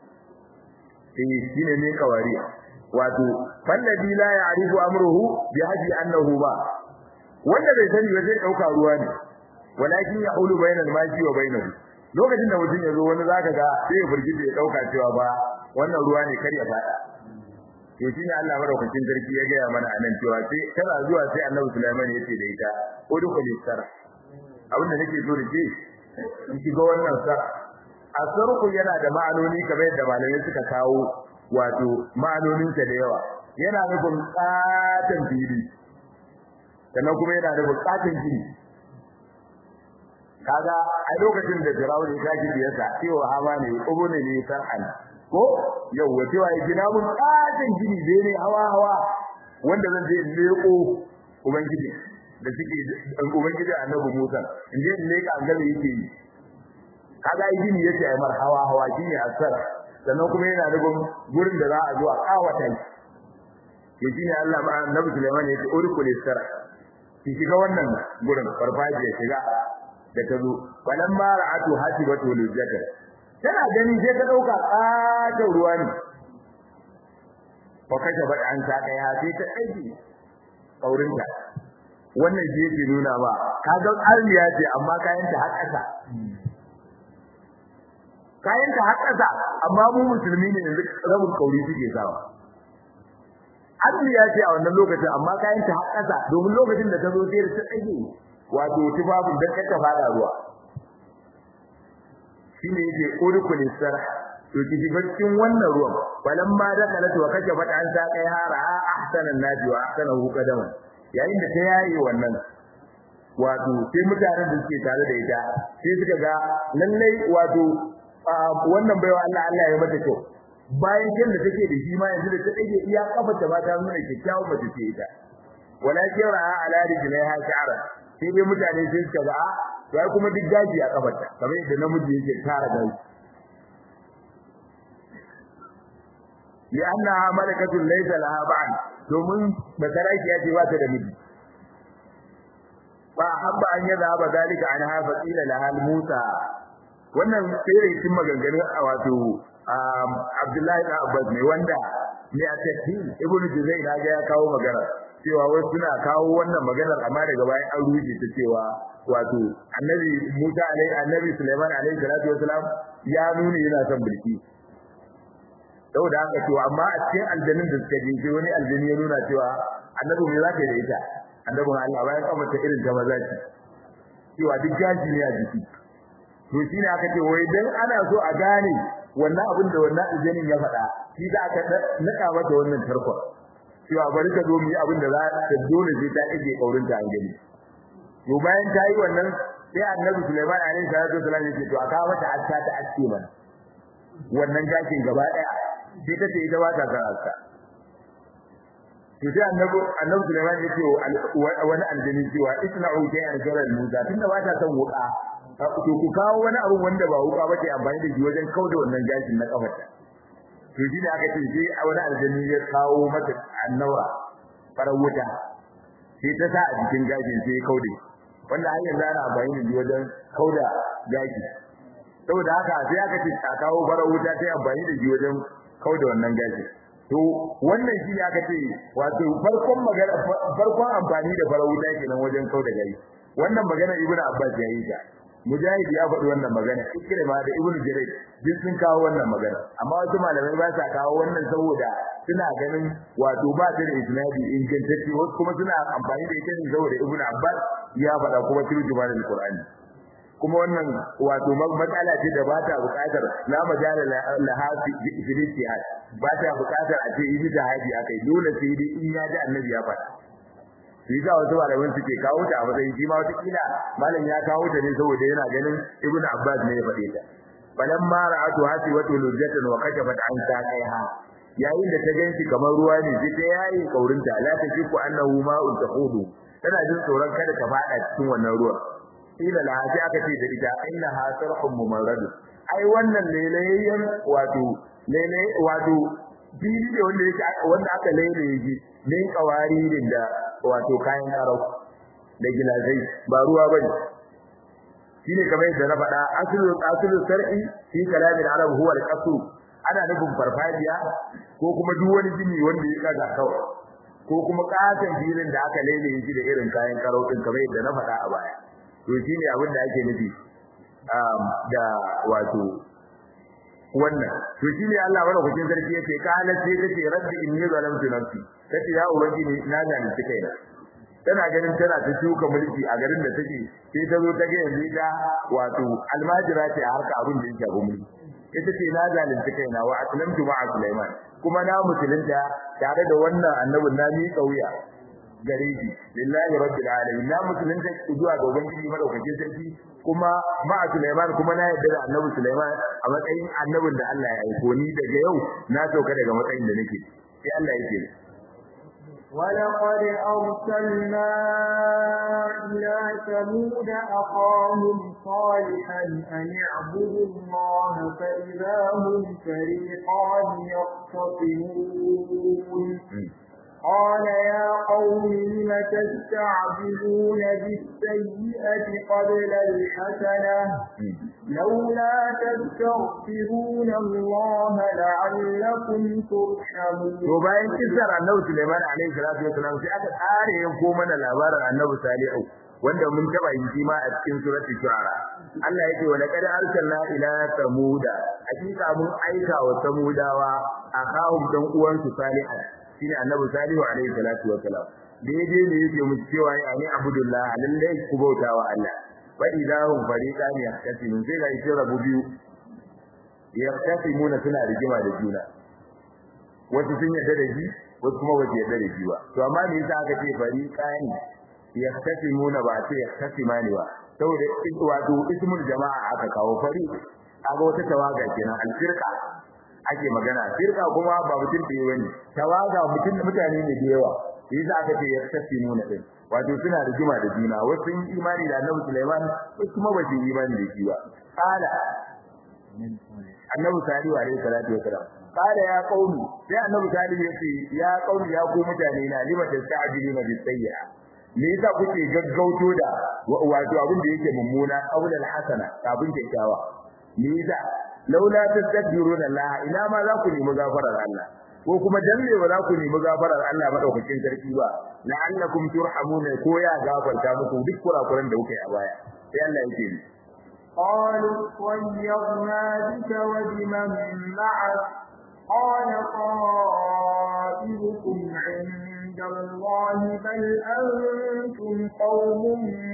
eh shine ne kawari wato fallabi la ya'rifu amruhu bi haji annahu ba wanda bai sani ba zai dauka ruwa ne walakin ya'ulu bainal maji wa bainahu lokacin da mutum ya zo wani zaka ga sai ya burgije ya dauka cewa ba wannan ruwa ne kar ya fada to shine Allah madaukakin sarki ya gaya mana anan cewa sai tana zuwa sai Annabi Sulaiman ya ce da ita udkhul sar abin da nake so da ke in shiga wannan sar asarku yana da ma'anoni kamar yadda malamai suka kawo wato ma'anonin sa da yawa yana nufin katan fili sannan kuma yana nufin katan gini kaga a lokacin da Fir'aun ya kaji biyarsa cewa hama ne ubune ne sar'an ko yau wace waye gina mun katin gini dai ne hawa hawa wanda zan je leko ubangiji da suke ubangiji annabi Musa in je leka an ga yake yi kaga yi gini yace ai mar hawa hawa gini asar sannan kuma yana da gurin da za a zo a kawata shi to shine Allah ma annabi Sulaiman yace urkul sara ki shiga wannan gurin farfajiya shiga da ta zo falamma ra'atu hasibatu lujjata tana gani sai ta dauka katon ruwa ne fa kaje ba an ta kai sai ta aiki kaurinta wannan je ke nuna ba kaga armiya ce amma kayan ta har kasa kayan ta har kasa amma mu musulmi ne yanzu rabin kauri suke sawa armiya ce a wannan lokacin amma kayan ta har kasa domin lokacin da ta zo sai ta aiki wato tufafin da ta fada ruwa shine yake urkul sar to kiji baccin wannan ruwan balamma da kalatu wa kace fata an ta kai hara ahsanan naji wa ahsanahu qadaman yayin da ta yayi wannan wato sai mutanen da suke tare da ita sai suka ga lallai wato wannan baiwa Allah Allah ya mata kyau bayan kin da take da shi ma yanzu da ta dage iya kafa ta ba ta nuna kyakkyawan mace ce ita walakin ra'a ala rijlaiha sha'ra sai dai mutane sai suka ga sai kuma duk gaji a kafarta kamar yadda namiji yake tara gaji li'annaha malakatun laysa laha ba'd domin basaraki ya ce ba ta da miji fa habba an yadha ba zalika anha fa qila laha musa wannan sai cikin maganganun wato Abdullahi da Abbas ne wanda ne a tafsir Ibn Juzay na ga ya kawo magana cewa wasu suna kawo wannan maganar amma daga bayan an rubuce ta cewa wato Annabi Musa alaihi Annabi Sulaiman alaihi salatu wasalam ya nuna yana son bulki saboda haka to amma a cikin aljannin da suka je wani aljanni ya nuna cewa Annabi me zaka yi da ita Annabin Allah bayan kafa ta irin ta maza ce cewa duk gaji ne a jiki to shine aka ce wai dan ana so a gane wannan abin da wannan aljanin ya faɗa shi da aka naka mata wannan tarkon cewa bari ka zo mu yi abin da za ta dole sai ta ije kaurin ta an gani to bayan ta yi wannan sai annabi Sulaiman alaihi salatu wasallam ya ce to aka mata aska ta aske mana wannan gashin gaba daya sai ta ce ita ba ta san aska to sai annabi annabi Sulaiman ya ce wani aljani cewa isna'u shay'an jaral musa tunda ba ta san wuka to ku kawo wani abu wanda ba wuka bace amfani da shi wajen kauda wannan gashin na kafarta to shi ne aka ce sai wani aljani ya kawo mata annawa farar wuta sai ta sa a jikin gashin sai ya kaude wanda har yanzu ana amfani da shi wajen kauda gashi saboda haka sai aka ce a kawo farar wuta sai amfani da shi wajen kauda wannan gashin to wannan shi ne aka ce wato farkon magana farkon amfani da farar wuta kenan wajen kauda gashi wannan magana ibnu abbas ya yi ta mujahid ya faɗi wannan magana ikrima da ibnu jarir duk sun kawo wannan magana amma wasu malamai ba sa kawo wannan saboda suna ganin wato ba ta da isnadi ingantacce wasu kuma suna amfani da ita ne saboda ibnu abbas ya faɗa kuma turjuma da alqur'ani kuma wannan wato matsala ce da ba ta buƙatar la majala laha fi ijtihad ba ta buƙatar a ce ijtihadi akai dole sai dai in ya ji annabi ya faɗa shi ga wasu malaman suke kawo ta a matsayin shi ma wata kila malam ya kawo ta ne saboda yana ganin ibnu abbas ne ya faɗe ta balan ma ra'atu hasi wa tulujatan wa kashafat an saqaiha yayin da ta ganshi kamar ruwa ne sai ta yayi kaurinta la ta shiku annahu ma'un tahudu tana jin tsoron kada ta fada cikin wannan ruwan ila la sai aka ce da ita innaha sarhum mumarrad ai wannan lailayyan wato lailay wato fili ne wanda yake wanda aka lailaye shi min kawaririn da wato kayan karau da gilazai ba ruwa bane shine kamar yadda na faɗa aslu aslu sar'i fi kalamin arab huwa al-qasr ana nufin farfajiya ko kuma duk wani jini wanda ya kaga kawai ko kuma katon filin da aka lailaye shi da irin kayan karau din kamar yadda na faɗa a baya to shine abin da ake nufi da wato wannan to shine Allah madaukakin sarki yake kana sai kace rabbi inni zalamtu nafsi kace ya ubangiji na zalunci kaina tana ganin tana ta shuka mulki a garin da take sai ta zo ta ga yanzu da wato almajira ce a harka abin da yake gumi ita ce na zalunci kaina wa aslamtu ma'a Sulaiman kuma na musulunta tare da wannan annabin na mi kauya gare shi lillahi rabbil alamin na musulunta zuwa ga ubangiji madaukakin sarki kuma ma'a Sulaiman kuma na yarda da annabi Sulaiman a matsayin annabin da Allah ya aiko ni daga yau na sauka daga matsayin da nake sai Allah yake ولقد أرسلنا إلى ثمود أخاهم صالحا أن اعبدوا الله فإذا هم فريقان يختصمون قال يا قوم لم تستعجلون بالسيئة قبل الحسنة لولا تستغفرون الله لعلكم ترحمون to bayan kisar annabi Sulaiman alaihi salatu wasalam sai aka kare yanko mana labarin annabi Salihu wanda mun taba yin shi ma a cikin suratul shu'ara Allah yake wa laqad arsalna ila samuda hakika mun aika wa samudawa akahum dan uwansu Salihu shine annabi Salihu alaihi salatu wasalam daidai ne yake mu cewa ya ni abudullah lalle ku bautawa Allah fa idahum fariqan yahtasimun sai ga shi rabu biyu yahtasimuna suna rigima da juna wasu sun yarda da shi wasu kuma ba su yarda da shi ba to amma me yasa aka ce fariqan yahtasimuna ba ce yahtasimani ba saboda wato ismul jama'a aka kawo fari aga wata tawaga kenan alfirqa ake magana firqa kuma ba mutum da bane tawaga mutum mutane ne da yawa yasa aka ce yahtasimuna din wato suna rigima da juna wasu sun imani da Annabi Sulaiman wasu kuma ba su imani da shi ba qala Annabi Salihu alaihi salatu wasalam qala ya qaumi sai Annabi Salihu yace ya qaumi ya ku mutane na lima tasta'jiluna bis sayyi'a me yasa kuke gaggauto da wato abin da yake mummuna qaulal hasana kafin kyakkyawa me yasa laula tastaghfiruna Allah ina ma za ku nemi gafarar Allah ko kuma dan me ba za ku nemi gafarar Allah madaukakin sarki ba la'allakum turhamuna ko ya gafarta muku duk kurakuran da kuka yi a baya sai Allah yake ni قالوا طيرنا بك وبمن معك قال طائركم عند الله بل أنتم قوم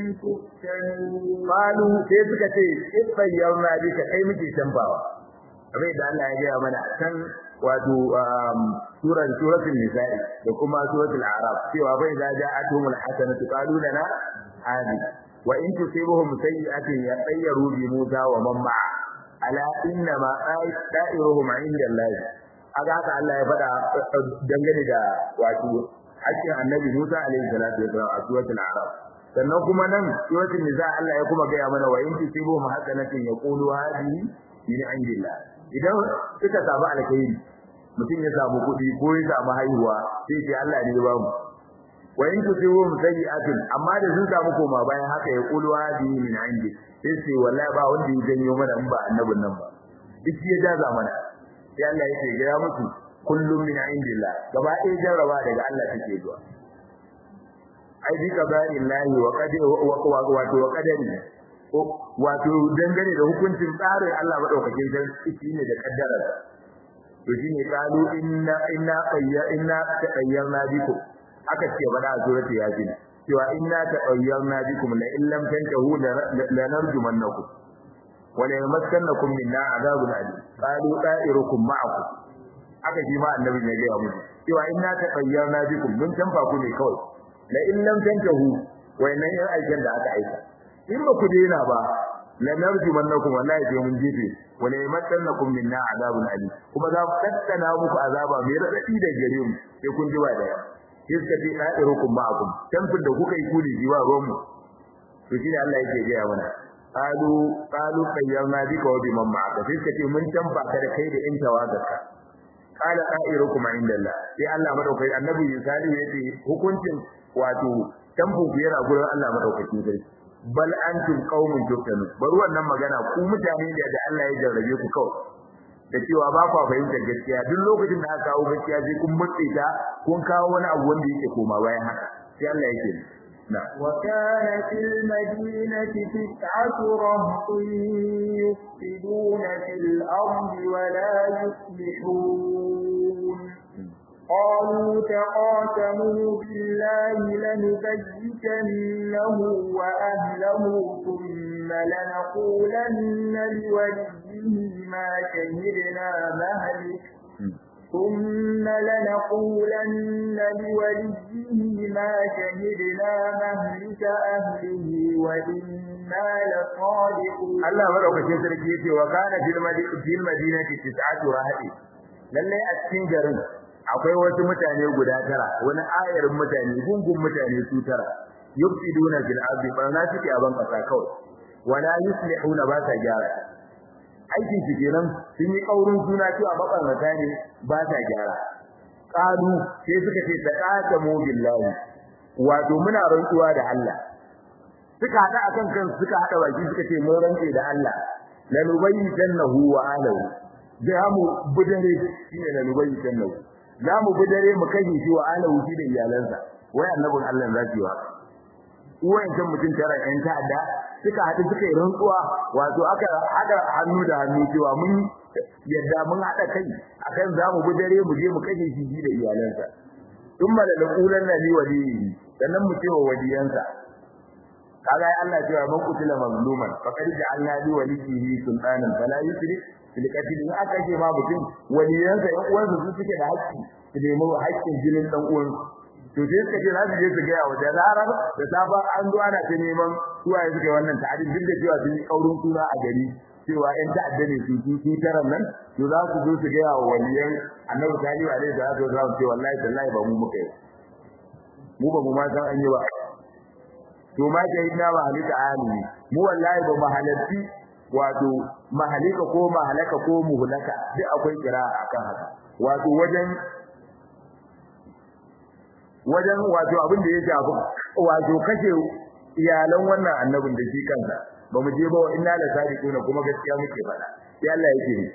تفتنون qalu sai suka ce ifayyarna bika kai muke tambawa kamar da Allah ya gaya mana kan wato suran suratul nisa'i da kuma suratul a'raf cewa bai da ja'atuhumul hasanatu qalu lana hadi wa in tusibuhum sayyi'atin yatayyaru bi Musa wa man ma'a ala inna ma da'iruhum 'inda Allah aga haka Allah ya faɗa dangane da wato hakkin annabi Musa alaihi salatu wa a suratul a'raf sannan kuma nan suratul nisa Allah ya kuma gaya mana wa in tusibuhum hasanatin yaqulu hadhihi min 'indillah idan suka samu alkhairi mutum ya samu kuɗi ko ya samu haihuwa sai ce Allah ne ya ba mu wa in tusibuhum sayyi'atin amma da sun samu koma bayan haka ya qulu hadi min indi sai ce wallahi ba wanda ya janyo mana in ba annabin nan ba duk ya jaza mana sai Allah ya ce gaya musu kullum min indillah gaba ɗaya jarraba daga Allah take zuwa ai bi qada'illahi wa qadari wato wa qadari wato dangane da hukuncin tsarin Allah madaukakin sarki ne da kaddarar to shine qalu inna inna qayya inna taqayyarna bikum aka ce bada a surati yasin cewa inna taqayyarna bikum la illam tantahu la narjumannakum wa la yamassannakum minna adhabun alim qalu da'irukum ma'akum aka ji ma annabi ne ga musu cewa inna taqayyarna bikum mun tanfa ku ne kawai la illam tantahu wayannan yan aikin da aka aika in ba ku daina ba la narjumannakum wallahi sai mun jefe wala yamassannakum minna adhabun alim kuma za mu tattana muku azaba mai radadi da gare mu sai kun ji ba da iska fi da'irukum ma'akum tamfin da kuka yi kuli jiwa ruwanmu to shi ne Allah yake gaya mana qalu qalu qayyarna bika wa biman ma'aka sai suka ce mun tamfa ka da kai da in tawagarka qala da'irukum indallah sai Allah madaukai annabi Salihu yace hukuncin wato tamfin ku yana gurin Allah madaukakin sarki bal antum qaumun tuftanu bar wannan magana ku mutane ne da Allah ya jarrabe ku kawai da cewa ba kwa fahimtar gaskiya duk lokacin da aka kawo gaskiya sai kun mutse ta kun kawo wani abu wanda yake koma bayan haka sai Allah yake na وكان في المدينة تسعة رهط يفسدون في الأرض ولا يصلحون قالوا تقاسموا بالله لنبيتنه وأهله ثم لنقولن لوليه ما شهدنا مهلك ثم لنقولن لوليه ما شهدنا مهلك أهله وإنا لصادقون Allah madaukakin sarki yace wa kana fil madinati tis'atu rahati lalle a cikin garin akwai wasu mutane guda tara wani ayarin mutane gungun mutane su tara yufsiduna fil ardi barna suke a ban kasa kawai wala yuslihuna ba sa gyara aikin su kenan sun yi kaurin suna cewa mabarnata ne ba sa gyara qalu sai suka ce taqatamu billahi wato muna rantsuwa da Allah suka hada akan kan suka hada baki suka ce mun rantse da Allah lanubayyitannahu wa alahu da mu budare shine lanubayyitannahu za mu budare mu kashe shi wa alahu shi da iyalansa wai annabin Allah zaki wa wayancan mutum tara yan ta'adda suka haɗu suka yi rantsuwa wato aka haɗa hannu da hannu cewa mun yadda mun haɗa kai akan za mu dare mu je mu kashe shi da iyalansa tun ma da laqulan na li waliyi sannan mu ce wa waliyansa kaga ai Allah cewa man kutila mazluman faqad ja'alna li waliyhi sultanan fala yusrif fil qatl in aka ce ma mutum waliyansa yan uwansa su suke da haƙƙi su nemi haƙƙin jinin dan uwansu to sai suka ce za su je su gaya wa da zarar da safa an zo ana ta neman suwaye suka wannan ta'adin duk da cewa sun yi kaurin suna a gari cewa ƴan ta'adda ne su su su taran nan to za su zo su gaya wa waliyan annabi salihu alaihi salatu wasallam ce wallahi tallahi ba mu muka yi mu ba mu ma san an yi ba to ma jahidna ba halika alimi mu wallahi ba mahalarci wato mahalika ko mahalaka ko muhlaka duk akwai kira akan haka wato wajen wajen wato abin da ya shafi wato kashe iyalan wannan annabin da shi kansa ba mu je ba wa inna la sadiquna kuma gaskiya muke faɗa sai Allah yake ni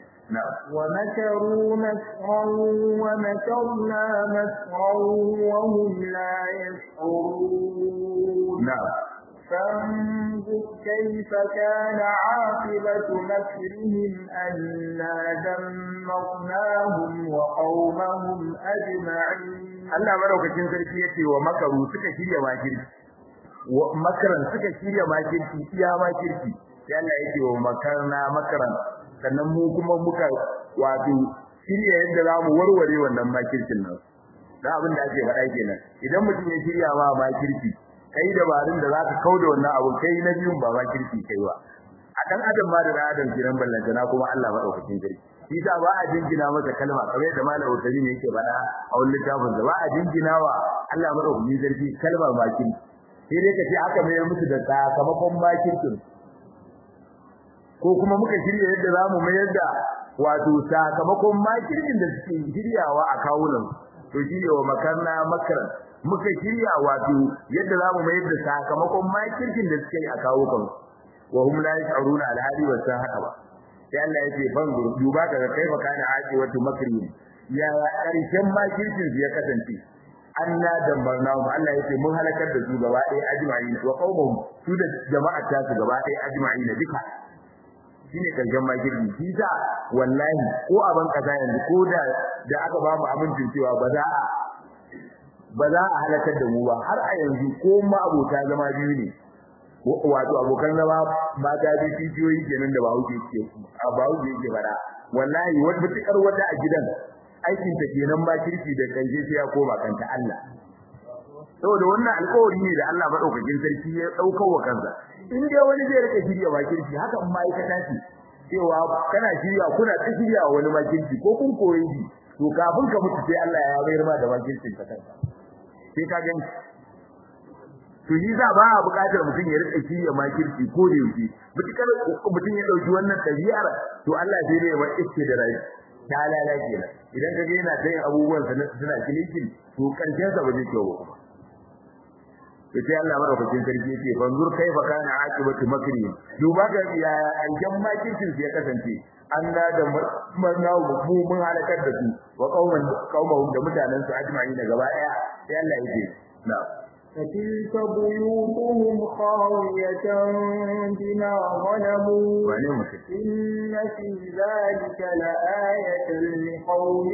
ومكروا مكرا ومكرنا مكرا وهم لا يشعرون نعم فانظر كيف كان عاقبة مكرهم أنا دمرناهم وقومهم أجمعين Allah madaukakin sarki yace wa makaru suka shirya makirci wa makaran suka shirya makirci iya makirci sai Allah yake wa makarna makaran sannan mu kuma muka wato shirya yadda zamu warware wannan makircin nan da abin da ake faɗa kenan idan mutum ya shirya ma makirci kai dabarun da zaka kauda wannan abu kai na biyun ba makirci kai ba a dan adam ma da adam kiran ballantana kuma Allah madaukakin sarki shi da ba a jingina masa kalma kamar da malam Utari ne yake faɗa a wannan littafin da ba a jingina wa Allah madaukakin sarki kalma bakin sai dai kace aka mai musu da sakamakon makircin ko kuma muka shirya yadda zamu mayar da wato sakamakon makircin da suke shiryawa a kawunan to shine wa makarna makaran muka shirya wato yadda zamu mayar da sakamakon makircin da suke a kawukan wa hum la yash'uruna al-hadi wa sahaba ba sai Allah yake ban duba daga kai fa kana aji wato makri ya karshen makircin ya kasance anna dambarnahu Allah yake mun halakar da su gaba ɗaya ajma'in wa qaumuhum su da jama'ar ta su gaba ɗaya ajma'in duka shine karshen makirci shi sa wallahi ko a ban kasa yanzu ko da da aka ba mu amincin cewa ba za a ba za a halakar da mu ba har a yanzu ko ma abota zama biyu ne wato abokan zama mata da tijiyoyi kenan da bawo ke ce a bawo ke ke bara wallahi wata mutukar wata a gidan aikin ta kenan ba kirki da kanje sai ya koma kanta Allah saboda wannan alƙawari ne da Allah madaukakin sarki ya daukar wa kansa in dai wani zai rika shirya ba kirki haka in ma'aikata ce cewa kana shirya kuna ta shirya wani makirci ko kun koyi shi to kafin ka mutu sai Allah ya bayar ma da makircin ka kanka sai ka gani to yi za ba a buƙatar mutum ya rika shirya makirci ko da yake mutukar mutum ya dauki wannan ɗabi'ar to Allah zai ne wa iske da rai ta lala kenan idan ka ga yana tayin abubuwan sa suna kilikin to karshen sa ba zai kyau ba kuma to sai Allah madaukakin sarki yake fanzur kaifa kana aqibatu makri duba ga ya aljan makircin ya kasance Allah da marnawu mu mun halakar da su wa qauman qaumahum da mutanen su ajma'in gaba daya sai Allah yake na'am فتلك بيوتهم خاوية بما ظلموا إن في ذلك لآية لقوم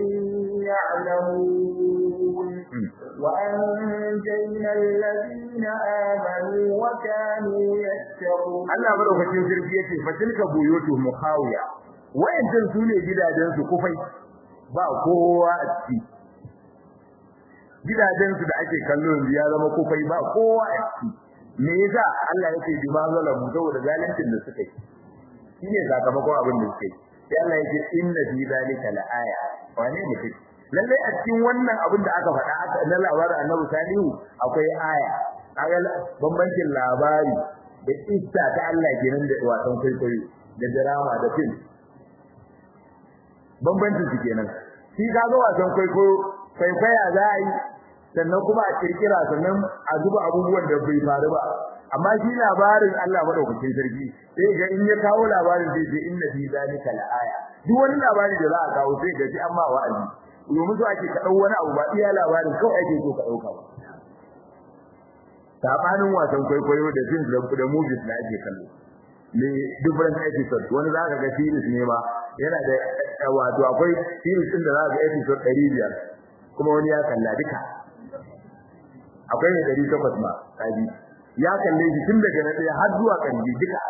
يعلمون وأنجينا الذين آمنوا وكانوا يتقون Allah madaukakin sarki yace fatilka buyutuhum khawiya wayancan sune gidajen su kufai ba kowa a ciki gidajen su da ake kallo yanzu ya zama kufai ba kowa a ciki me yasa Allah yake bi ma zalamu saboda zalincin da suka yi shine sakamakon abin da suka yi sai Allah yake inna fi zalika laaya wane mutum lalle a cikin wannan abin da aka faɗa aka na labarin Annabi Salihu akwai aya kaga bambancin labari da kissa ta Allah kenan da wasan kwaikwayo da drama da film bambancin su kenan shi kaga wasan kwaikwayo kwaikwaya za a yi sannan kuma a kirkira sannan a zuba abubuwan da bai faru ba amma shi labarin Allah madaukakin sarki sai ga in ya kawo labarin sai ce inna fi zalika laaya duk wani labari da za a kawo sai ga shi amma wa'azi domin so ake ka dau wani abu ba iya labarin kawai ake so ka dauka ba sabanin wasan kwaikwayo da films da movies da ake kallo ne different episodes wani zaka ga series ne ma yana da wato akwai series din da zaka ga episode 500 kuma wani ya kalla duka akwai ne 800 ma kaji ya kalle shi tun daga na daya har zuwa kanji duka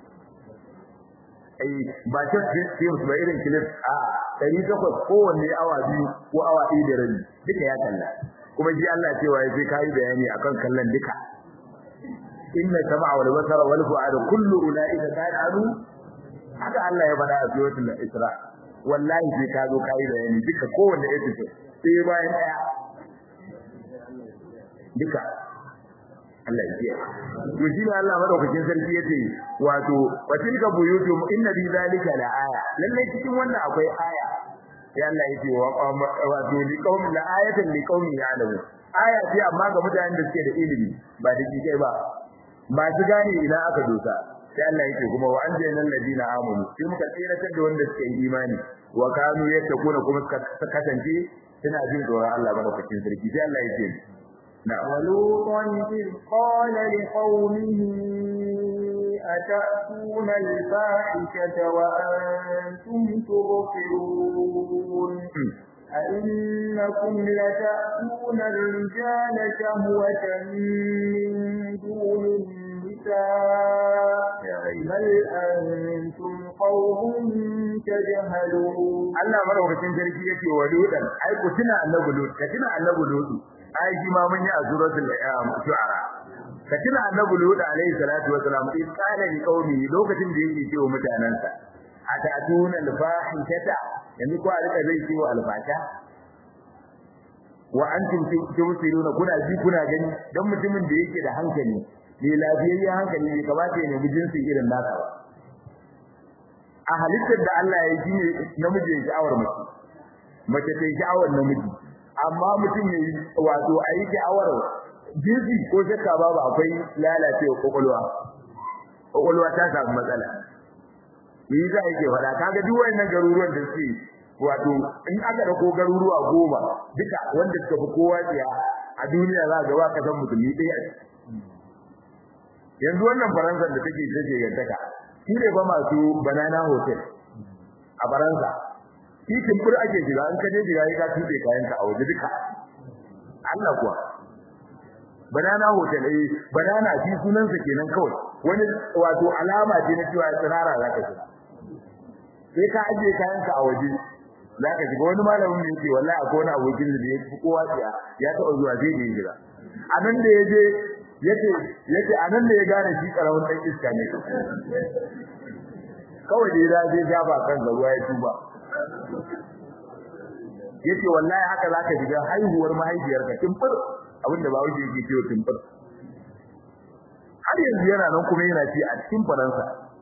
ai ba ta films ba irin clip a 800 kowanne awa biyu ko awa ɗaya da rabi duka ya kalla kuma ji Allah cewa ya sai kai bayani akan kallon duka inna sam'a wal basara wal fu'ada kullu ulaika kana anu haka Allah ya faɗa a suratul Isra wallahi sai ka zo kai bayani duka kowanne episode sai bayan daya duka Allah ya ji to shi ne Allah madaukakin sarki yace wato watilka buyutum inna bi zalika la aya lalle cikin wannan akwai aya sai Allah yace wato li qaumin la ayatan li qaumin ya'lamun aya ce amma ga mutanen da suke da ilimi ba da kai ba ba su gane ina aka dosa sai Allah yake kuma wa anjayna alladina amanu sai muka tsiratar da wanda suka yi imani wa kanu yattaquna kuma suka kasance suna jin tsoron Allah madaukakin sarki sai Allah yake na'am ولوطا إذ قال لقومه أتأتون الفاحشة وأنتم تبصرون أئنكم لتأتون الرجال شهوة من دون النساء بل أنتم قوم تجهلون Allah madaukakin sarki yake wa lutan ai ku tuna annabi lut ka tuna annabi lut ai shi ma mun yi a suratul shu'ara ka tuna annabi lut alaihi salatu wa salam in kana li qaumi lokacin da yake cewa mutanansa atatuna al-fahishata yanzu ko a rika zai ce wa alfata wa antum tubsiruna kuna ji kuna gani dan mutumin da yake da hankali ne lafiyayyen hankali ne kamata ya nemi jinsi irin nasa ba a halittar da Allah ya yi ne namiji ya sha'awar mace mace ta sha'awar namiji amma mutum ya yi wato a yi sha'awar jinsi ko shakka babu akwai lalacewa kwakwalwa kwakwalwa ta samu matsala me yasa yake faɗa kaga duk wannan garuruwan da suke wato in aka dauko garuruwa goma duka wanda suka fi kowa tsiya a duniya za ga ba kasan musulmi ɗaya yanzu wannan faransa da take take yantaka shi ne ba masu banana hotel a faransa shi kimfur ake shiga in ka je shiga ka tuɗe kayanka a waje duka Allah kuwa banana hotel eh banana shi sunansa kenan kawai wani wato alama ce na cewa tsirara za ka shiga sai ka ajiye kayanka a waje za ka shiga wani malamin da yake wallahi akwai wani abokin da ya fi kowa tsiya ya taɓa zuwa zai yi jira a nan da ya je yace yace a nan da ya gane shi karamin ɗan iska ne kawai da ya zai ja ba kan ruwa ya tuba yace wallahi haka zaka shiga haihuwar mahaifiyarka timfir abinda ba wuce yake cewa timfir har yanzu yana nan kuma yana ci a cikin faransa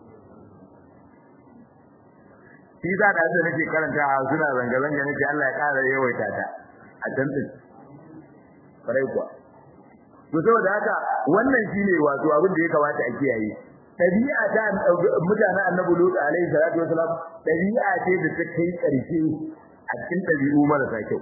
shi za da da nake karanta a suna zanga zanga nake Allah ya kara yawaita ta a can din farai kuwa to saboda haka wannan shine wato abin da ya kamata a kiyaye tabi'a ta mutanen annabi lut alaihi salatu wasalam tabi'a ce da ta kai karshe a cikin tabi'u marasa kyau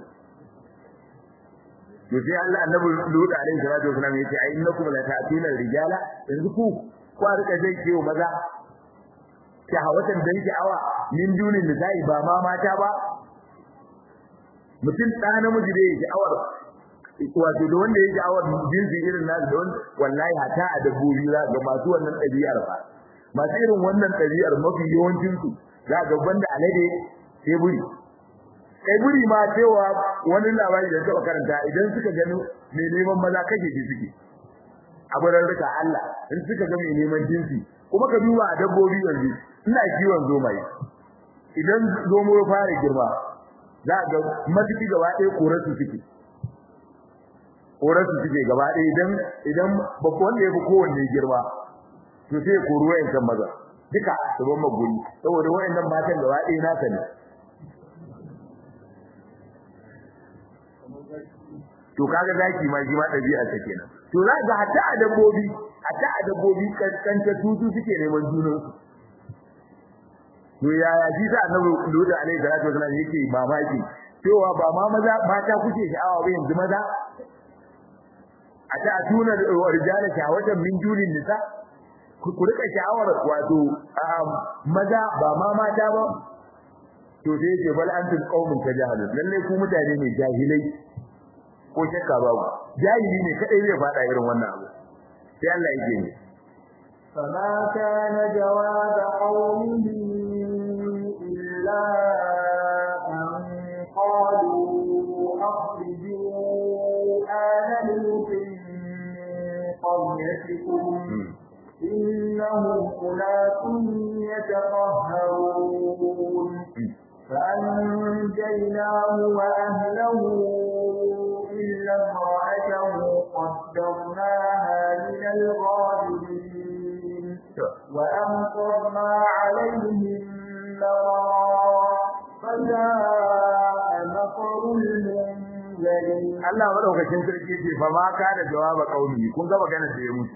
to sai Allah annabi lut alaihi salatu wasalam yace ai innakum la ta'tuna rijala yanzu ku ku rika zai kiyo maza shahawatan dan sha'awa min dunin nisa'i ba ma mata ba mutum ɗa namiji da yake sha'awar wato da wanda yake sha'awar jinsi irin nasu da wanda wallahi hata a dabbobi za ga masu wannan ɗabi'ar ba masu irin wannan ɗabi'ar mafi yawancin su za ga banda alade sai buri kai buri ma cewa wani labari da taɓa karanta idan suka gano mai neman maza kake ji suke a bararruka Allah in suka ga mai neman jinsi kuma ka duba a dabbobi yanzu ina kiwon zomaye idan zomo ya fara girma za ga matuki gaba ɗaya korarsu suke korarsu suke gaba ɗaya idan idan babban wanda ya fi kowanne girma to sai koru wayan kan maza duka su ban maguri saboda wayannan matan gaba ɗaya nasa ne to kaga zaki ma shi ma ɗabi'a ta kenan to za ga hatta a dabbobi hatta a dabbobi kankanta tutu suke neman junansu to yaya shi sa annabi Lutu alaihi salatu wasallam yake mamaki cewa ba ma maza mata kuke sha'awa ba yanzu maza a ta tuna rijala shawatan min julin nisa ku rika sha'awar wato maza ba ma mata ba to sai yake bal antum qaumun tajahilun lalle ku mutane ne jahilai ko shakka babu jahili ne kadai zai fada irin wannan abu sai Allah yake ne فما كان جواب قومه إلا أن قالوا أخرجوا آل لوط من قريتكم إنهم أناس يتطهرون فأنجيناه وأهله إلا امرأته قدرناها من الغابرين وأمطرنا عليهم مرارا فجاء مطر المنذرين Allah madaukakin sarki ce fa ma ka da jawaba kauni kun ga magana da ya mutu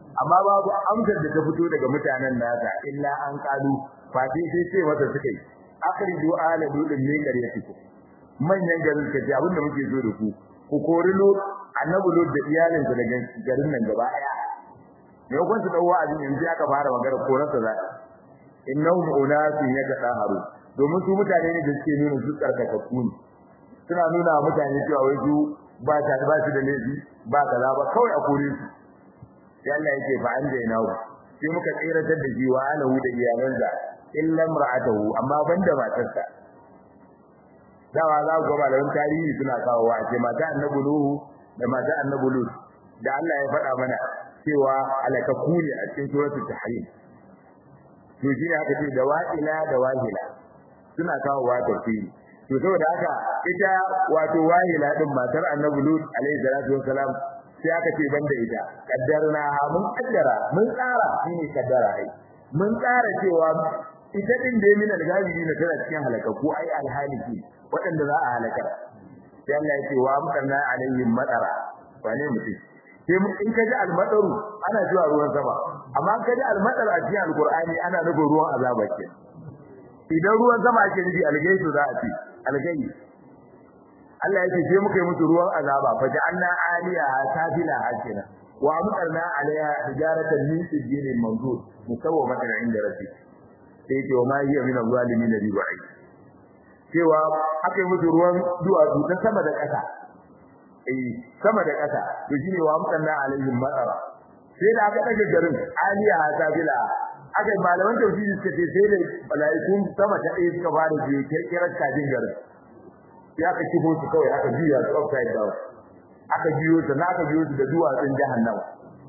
amma babu amsar da ta fito daga mutanen nasa illa an kalu fati sai ce masa suka yi akhriju ala dudin min qaryatikum manyan garin ka ce abinda muke so da ku ku kori lo annabi lo da iyalinsa daga garin nan gaba daya me kun su dawo abin yanzu aka fara magana korarsa za innahum unasun yatahharu domin su mutane ne da suke nuna su tsarkakakku ne suna nuna wa mutane cewa wai su ba ta ba su da laifi ba kaza ba kawai a kore su sai Allah yake fa an da yana sai muka tsiratar da shi wa alahu da iyalansa illa imra'atuhu amma banda matarsa dawa za ku ga malaman tarihi suna kawo wa ce mata annabi nuhu da mata annabi lut da Allah ya faɗa mana cewa alakaku ne a cikin suratul tahrim to shi aka ce da wa'ila da wahila suna kawo wa tafsiri to saboda haka ita wato wahila din matar annabi lut alaihi salatu wassalam sai aka ce banda ita kaddarna ha mun kaddara mun tsara shine kaddara ai mun tsara cewa ita din da min al-ghabibi na tana cikin halakaku ai alhaliki waɗanda za a halaka sai Allah ya ce wa amtarna alaihim madara wane mutum sai in kaji al-madaru ana zuwa ruwan sama amma kaji al-madar a cikin al-qur'ani ana nufin ruwan azaba ke idan ruwan sama ake nufi algaisu za a ce algai Allah ya ce sai muka yi musu ruwan azaba fa ja'alna aliya safila hakina wa amtarna alaiha hijaratan min sijilin mamdud musawwamatan inda rabbik sai ce wa ma hiya min al-zalimin bi ba'id cewa aka yi musu ruwan duwatsu ta sama da ƙasa eh sama da ƙasa to shine wa amtarna alaihim matara sai da aka dage garin aliya safila aka yi malaman tauhidi suka ce sai da malaikun sama ta ɗaya suka fara biyu kirkirar kajin garin ya ka kifo su kawai aka juya su upside down aka biyo su na aka biyo su da duwatsun jahannama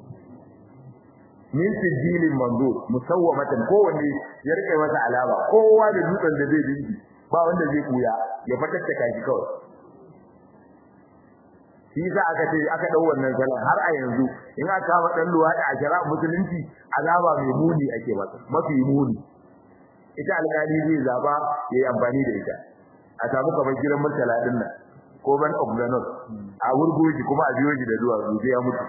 min sijilin manzo musawwamatan kowanne ya rike masa alama kowa da dutsen da zai dinki ba wanda zai kuya ya fatattaka shi kawai shi yasa aka ce aka dau wannan salon har a yanzu in aka kama dan luwadi a shari'a musulunci azaba mai muni ake masa mafi muni ita alƙali zai zaba yayi amfani da ita a samu kamar gidan murtala din nan ko ban of the north a wurgoji kuma a biyo shi da zuwa sai ya mutu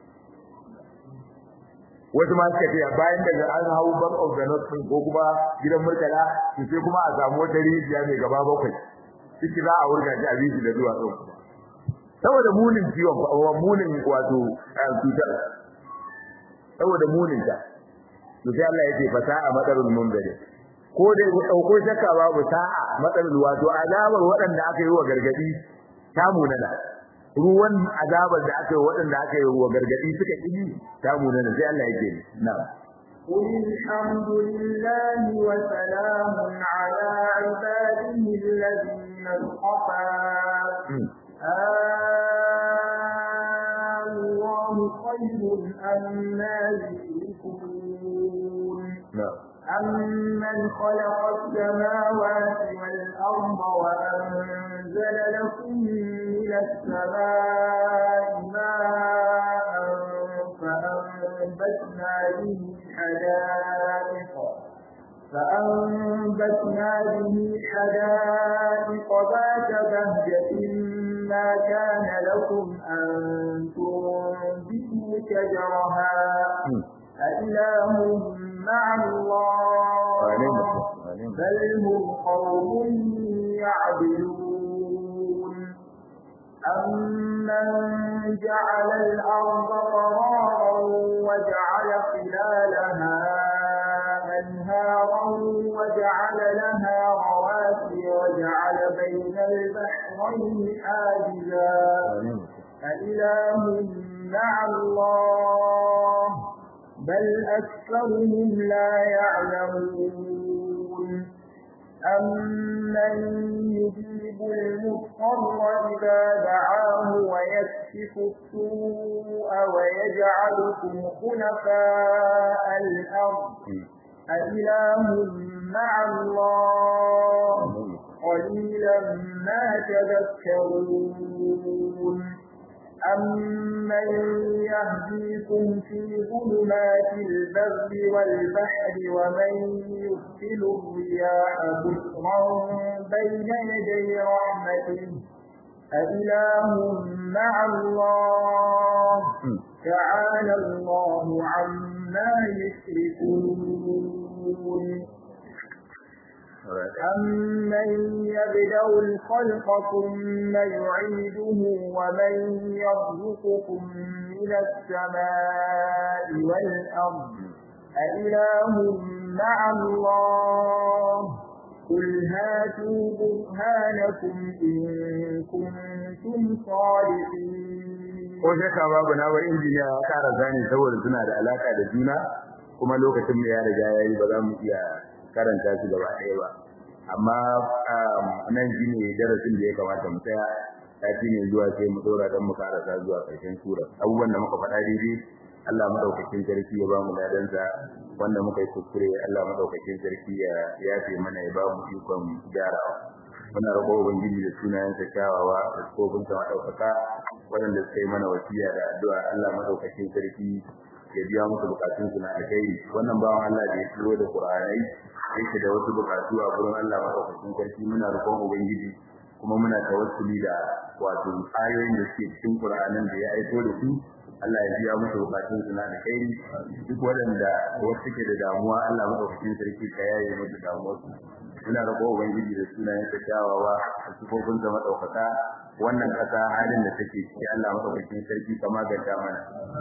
wasu ma suka ce bayan daga an hau ban of the north ko kuma gidan murtala sai kuma a samu wata rijiya mai gaba bakwai ciki za a wurga shi a biyo shi da zuwa kuma saboda munin ciwon ko munin wato cutar saboda munin ta to sai Allah yake fasaha madarul munzari ko dai ku dauko shakka babu sa'a madarul wato azabar waɗanda aka yi wa gargadi ta munana ruwan azabar da aka yi waɗanda aka yi wa gargadi suka yi ta munana sai Allah yake na'am قل الحمد لله وسلام على عباده الذين اصطفى الله خير أما يشركون أمن خلق السماوات والأرض وأنزل لكم من السماء ماء فأنبتنا به حدائق فأنبتنا به حدائق ذات بهجة ما كان لكم أن تنبتوا شجرها أإله مع الله بل هم قوم يعدلون أمن جعل الأرض قرارا وجعل خلالها أنهارا وجعل لها رواسي وجعل بين البحرين حاجزا أإله مع الله بل أكثرهم لا يعلمون أمن يجيب المضطر إذا دعاه ويكشف السوء ويجعلكم خلفاء الأرض أإله مع الله قليلا ما تذكرون أمن يهديكم في ظلمات البر والبحر ومن يرسل الرياح بشرا بين يدي رحمته أإله مع الله تعالى الله عما يشركون أمن يبدأ الخلق ثم يعيده ومن يرزقكم من السماء والأرض أإله مع الله قل هاتوا برهانكم إن كنتم صادقين ko shakka babu na wa injiniya ya kara zani saboda suna da alaka da juna kuma lokacin da ya riga yayi ba za mu iya karanta su gaba ɗaya ba amma nan shine darasin da ya kamata mu tsaya sati ne zuwa sai mu dora dan mu karasa zuwa ƙarshen sura abubuwan da muka faɗa daidai Allah madaukakin sarki ya ba mu ladansa wanda muka yi kuskure Allah madaukakin sarki ya yafe mana ya ba mu ikon gyarawa muna roƙo ubangiji da sunayensa kyawawa da tsofin sa madaukaka waɗanda suka yi mana wasiya da addu'a Allah madaukakin sarki ya biya musu bukatun su na alkhairi wannan bawan Allah da ya turo da Qur'ani yake da wasu bukatu a gurin Allah madaukakin sarki muna roƙon ubangiji kuma muna tawassuli da wato ayoyin da suke cikin Qur'anin da ya aiko da su Allah ya biya musu bukatun su na alkhairi duk waɗanda wasu suke da damuwa Allah madaukakin sarki ka yaye musu damuwar su muna roƙon ubangiji da sunayen sa kyawawa da sifofin sa madaukaka wannan kasa halin da take ciki Allah madaukakin sarki ka maganta mana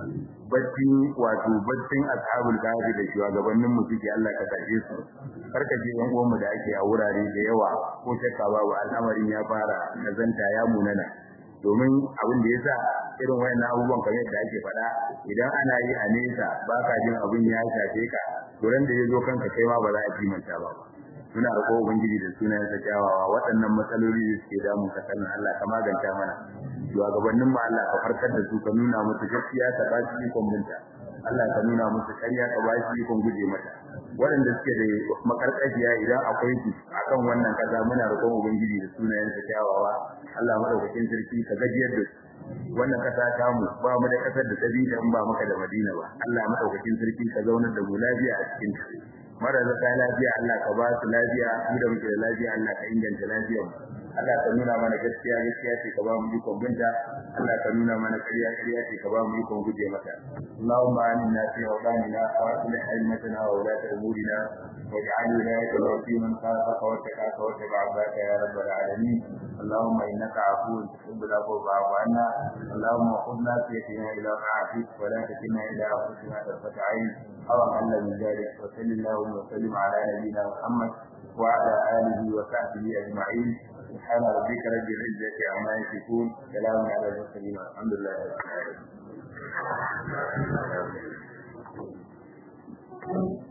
bacci wato baccin ashabul kahfi da shugabannin mu suke Allah ka kaje su karkaje yan uwan mu da ake a wurare da yawa ko shakka babu al'amarin ya fara nazanta ya munana domin abin da yasa irin wayannan abubuwan kamar yadda ake faɗa idan ana yi a nesa baka jin abin ya shafe ka to ran da yazo kanka kai ma ba za a kimanta ba muna roƙo ubangiji da sunayen sa kyawawa waɗannan matsaloli da suke damun ka sanin Allah ka maganta mana shugabannin mu Allah ka farkar da su ka nuna musu gaskiya ka ba su ikon binta Allah ka nuna musu ƙarya ka ba su ikon guje mata waɗanda suke da makarƙashiya idan akwai su akan wannan kaza muna roƙon ubangiji da sunayen sa kyawawa Allah madaukakin sarki ka gajiyar da su wannan kasa ta mu ba mu da kasar da sabida in ba maka da Madina ba Allah madaukakin sarki ka zaunar da mu lafiya a cikin ta marasa ta lafiya Allah ka ba su lafiya mu da muke da lafiya Allah ka inganta lafiyar mu Allah ka nuna mana gaskiya gaskiya ce ka ba mu ikon binta Allah ka nuna mana ƙarya ƙarya ce ka ba mu ikon guje mata Allahumma aminna fi awdanina wa aslih aimatana wa ulata umurina واجعل ولايتنا في من خافك واتقاك واتبع عبادك يا رب العالمين اللهم انك عفو تحب العفو فاعف عنا اللهم خذنا في يدنا الى طاعتك ولا تكلنا الى انفسنا طرفه عين او اقل من ذلك وصل اللهم وسلم على نبينا محمد وعلى اله وصحبه اجمعين سبحان ربك رب العزه عما يصفون سلام على المرسلين والحمد لله رب العالمين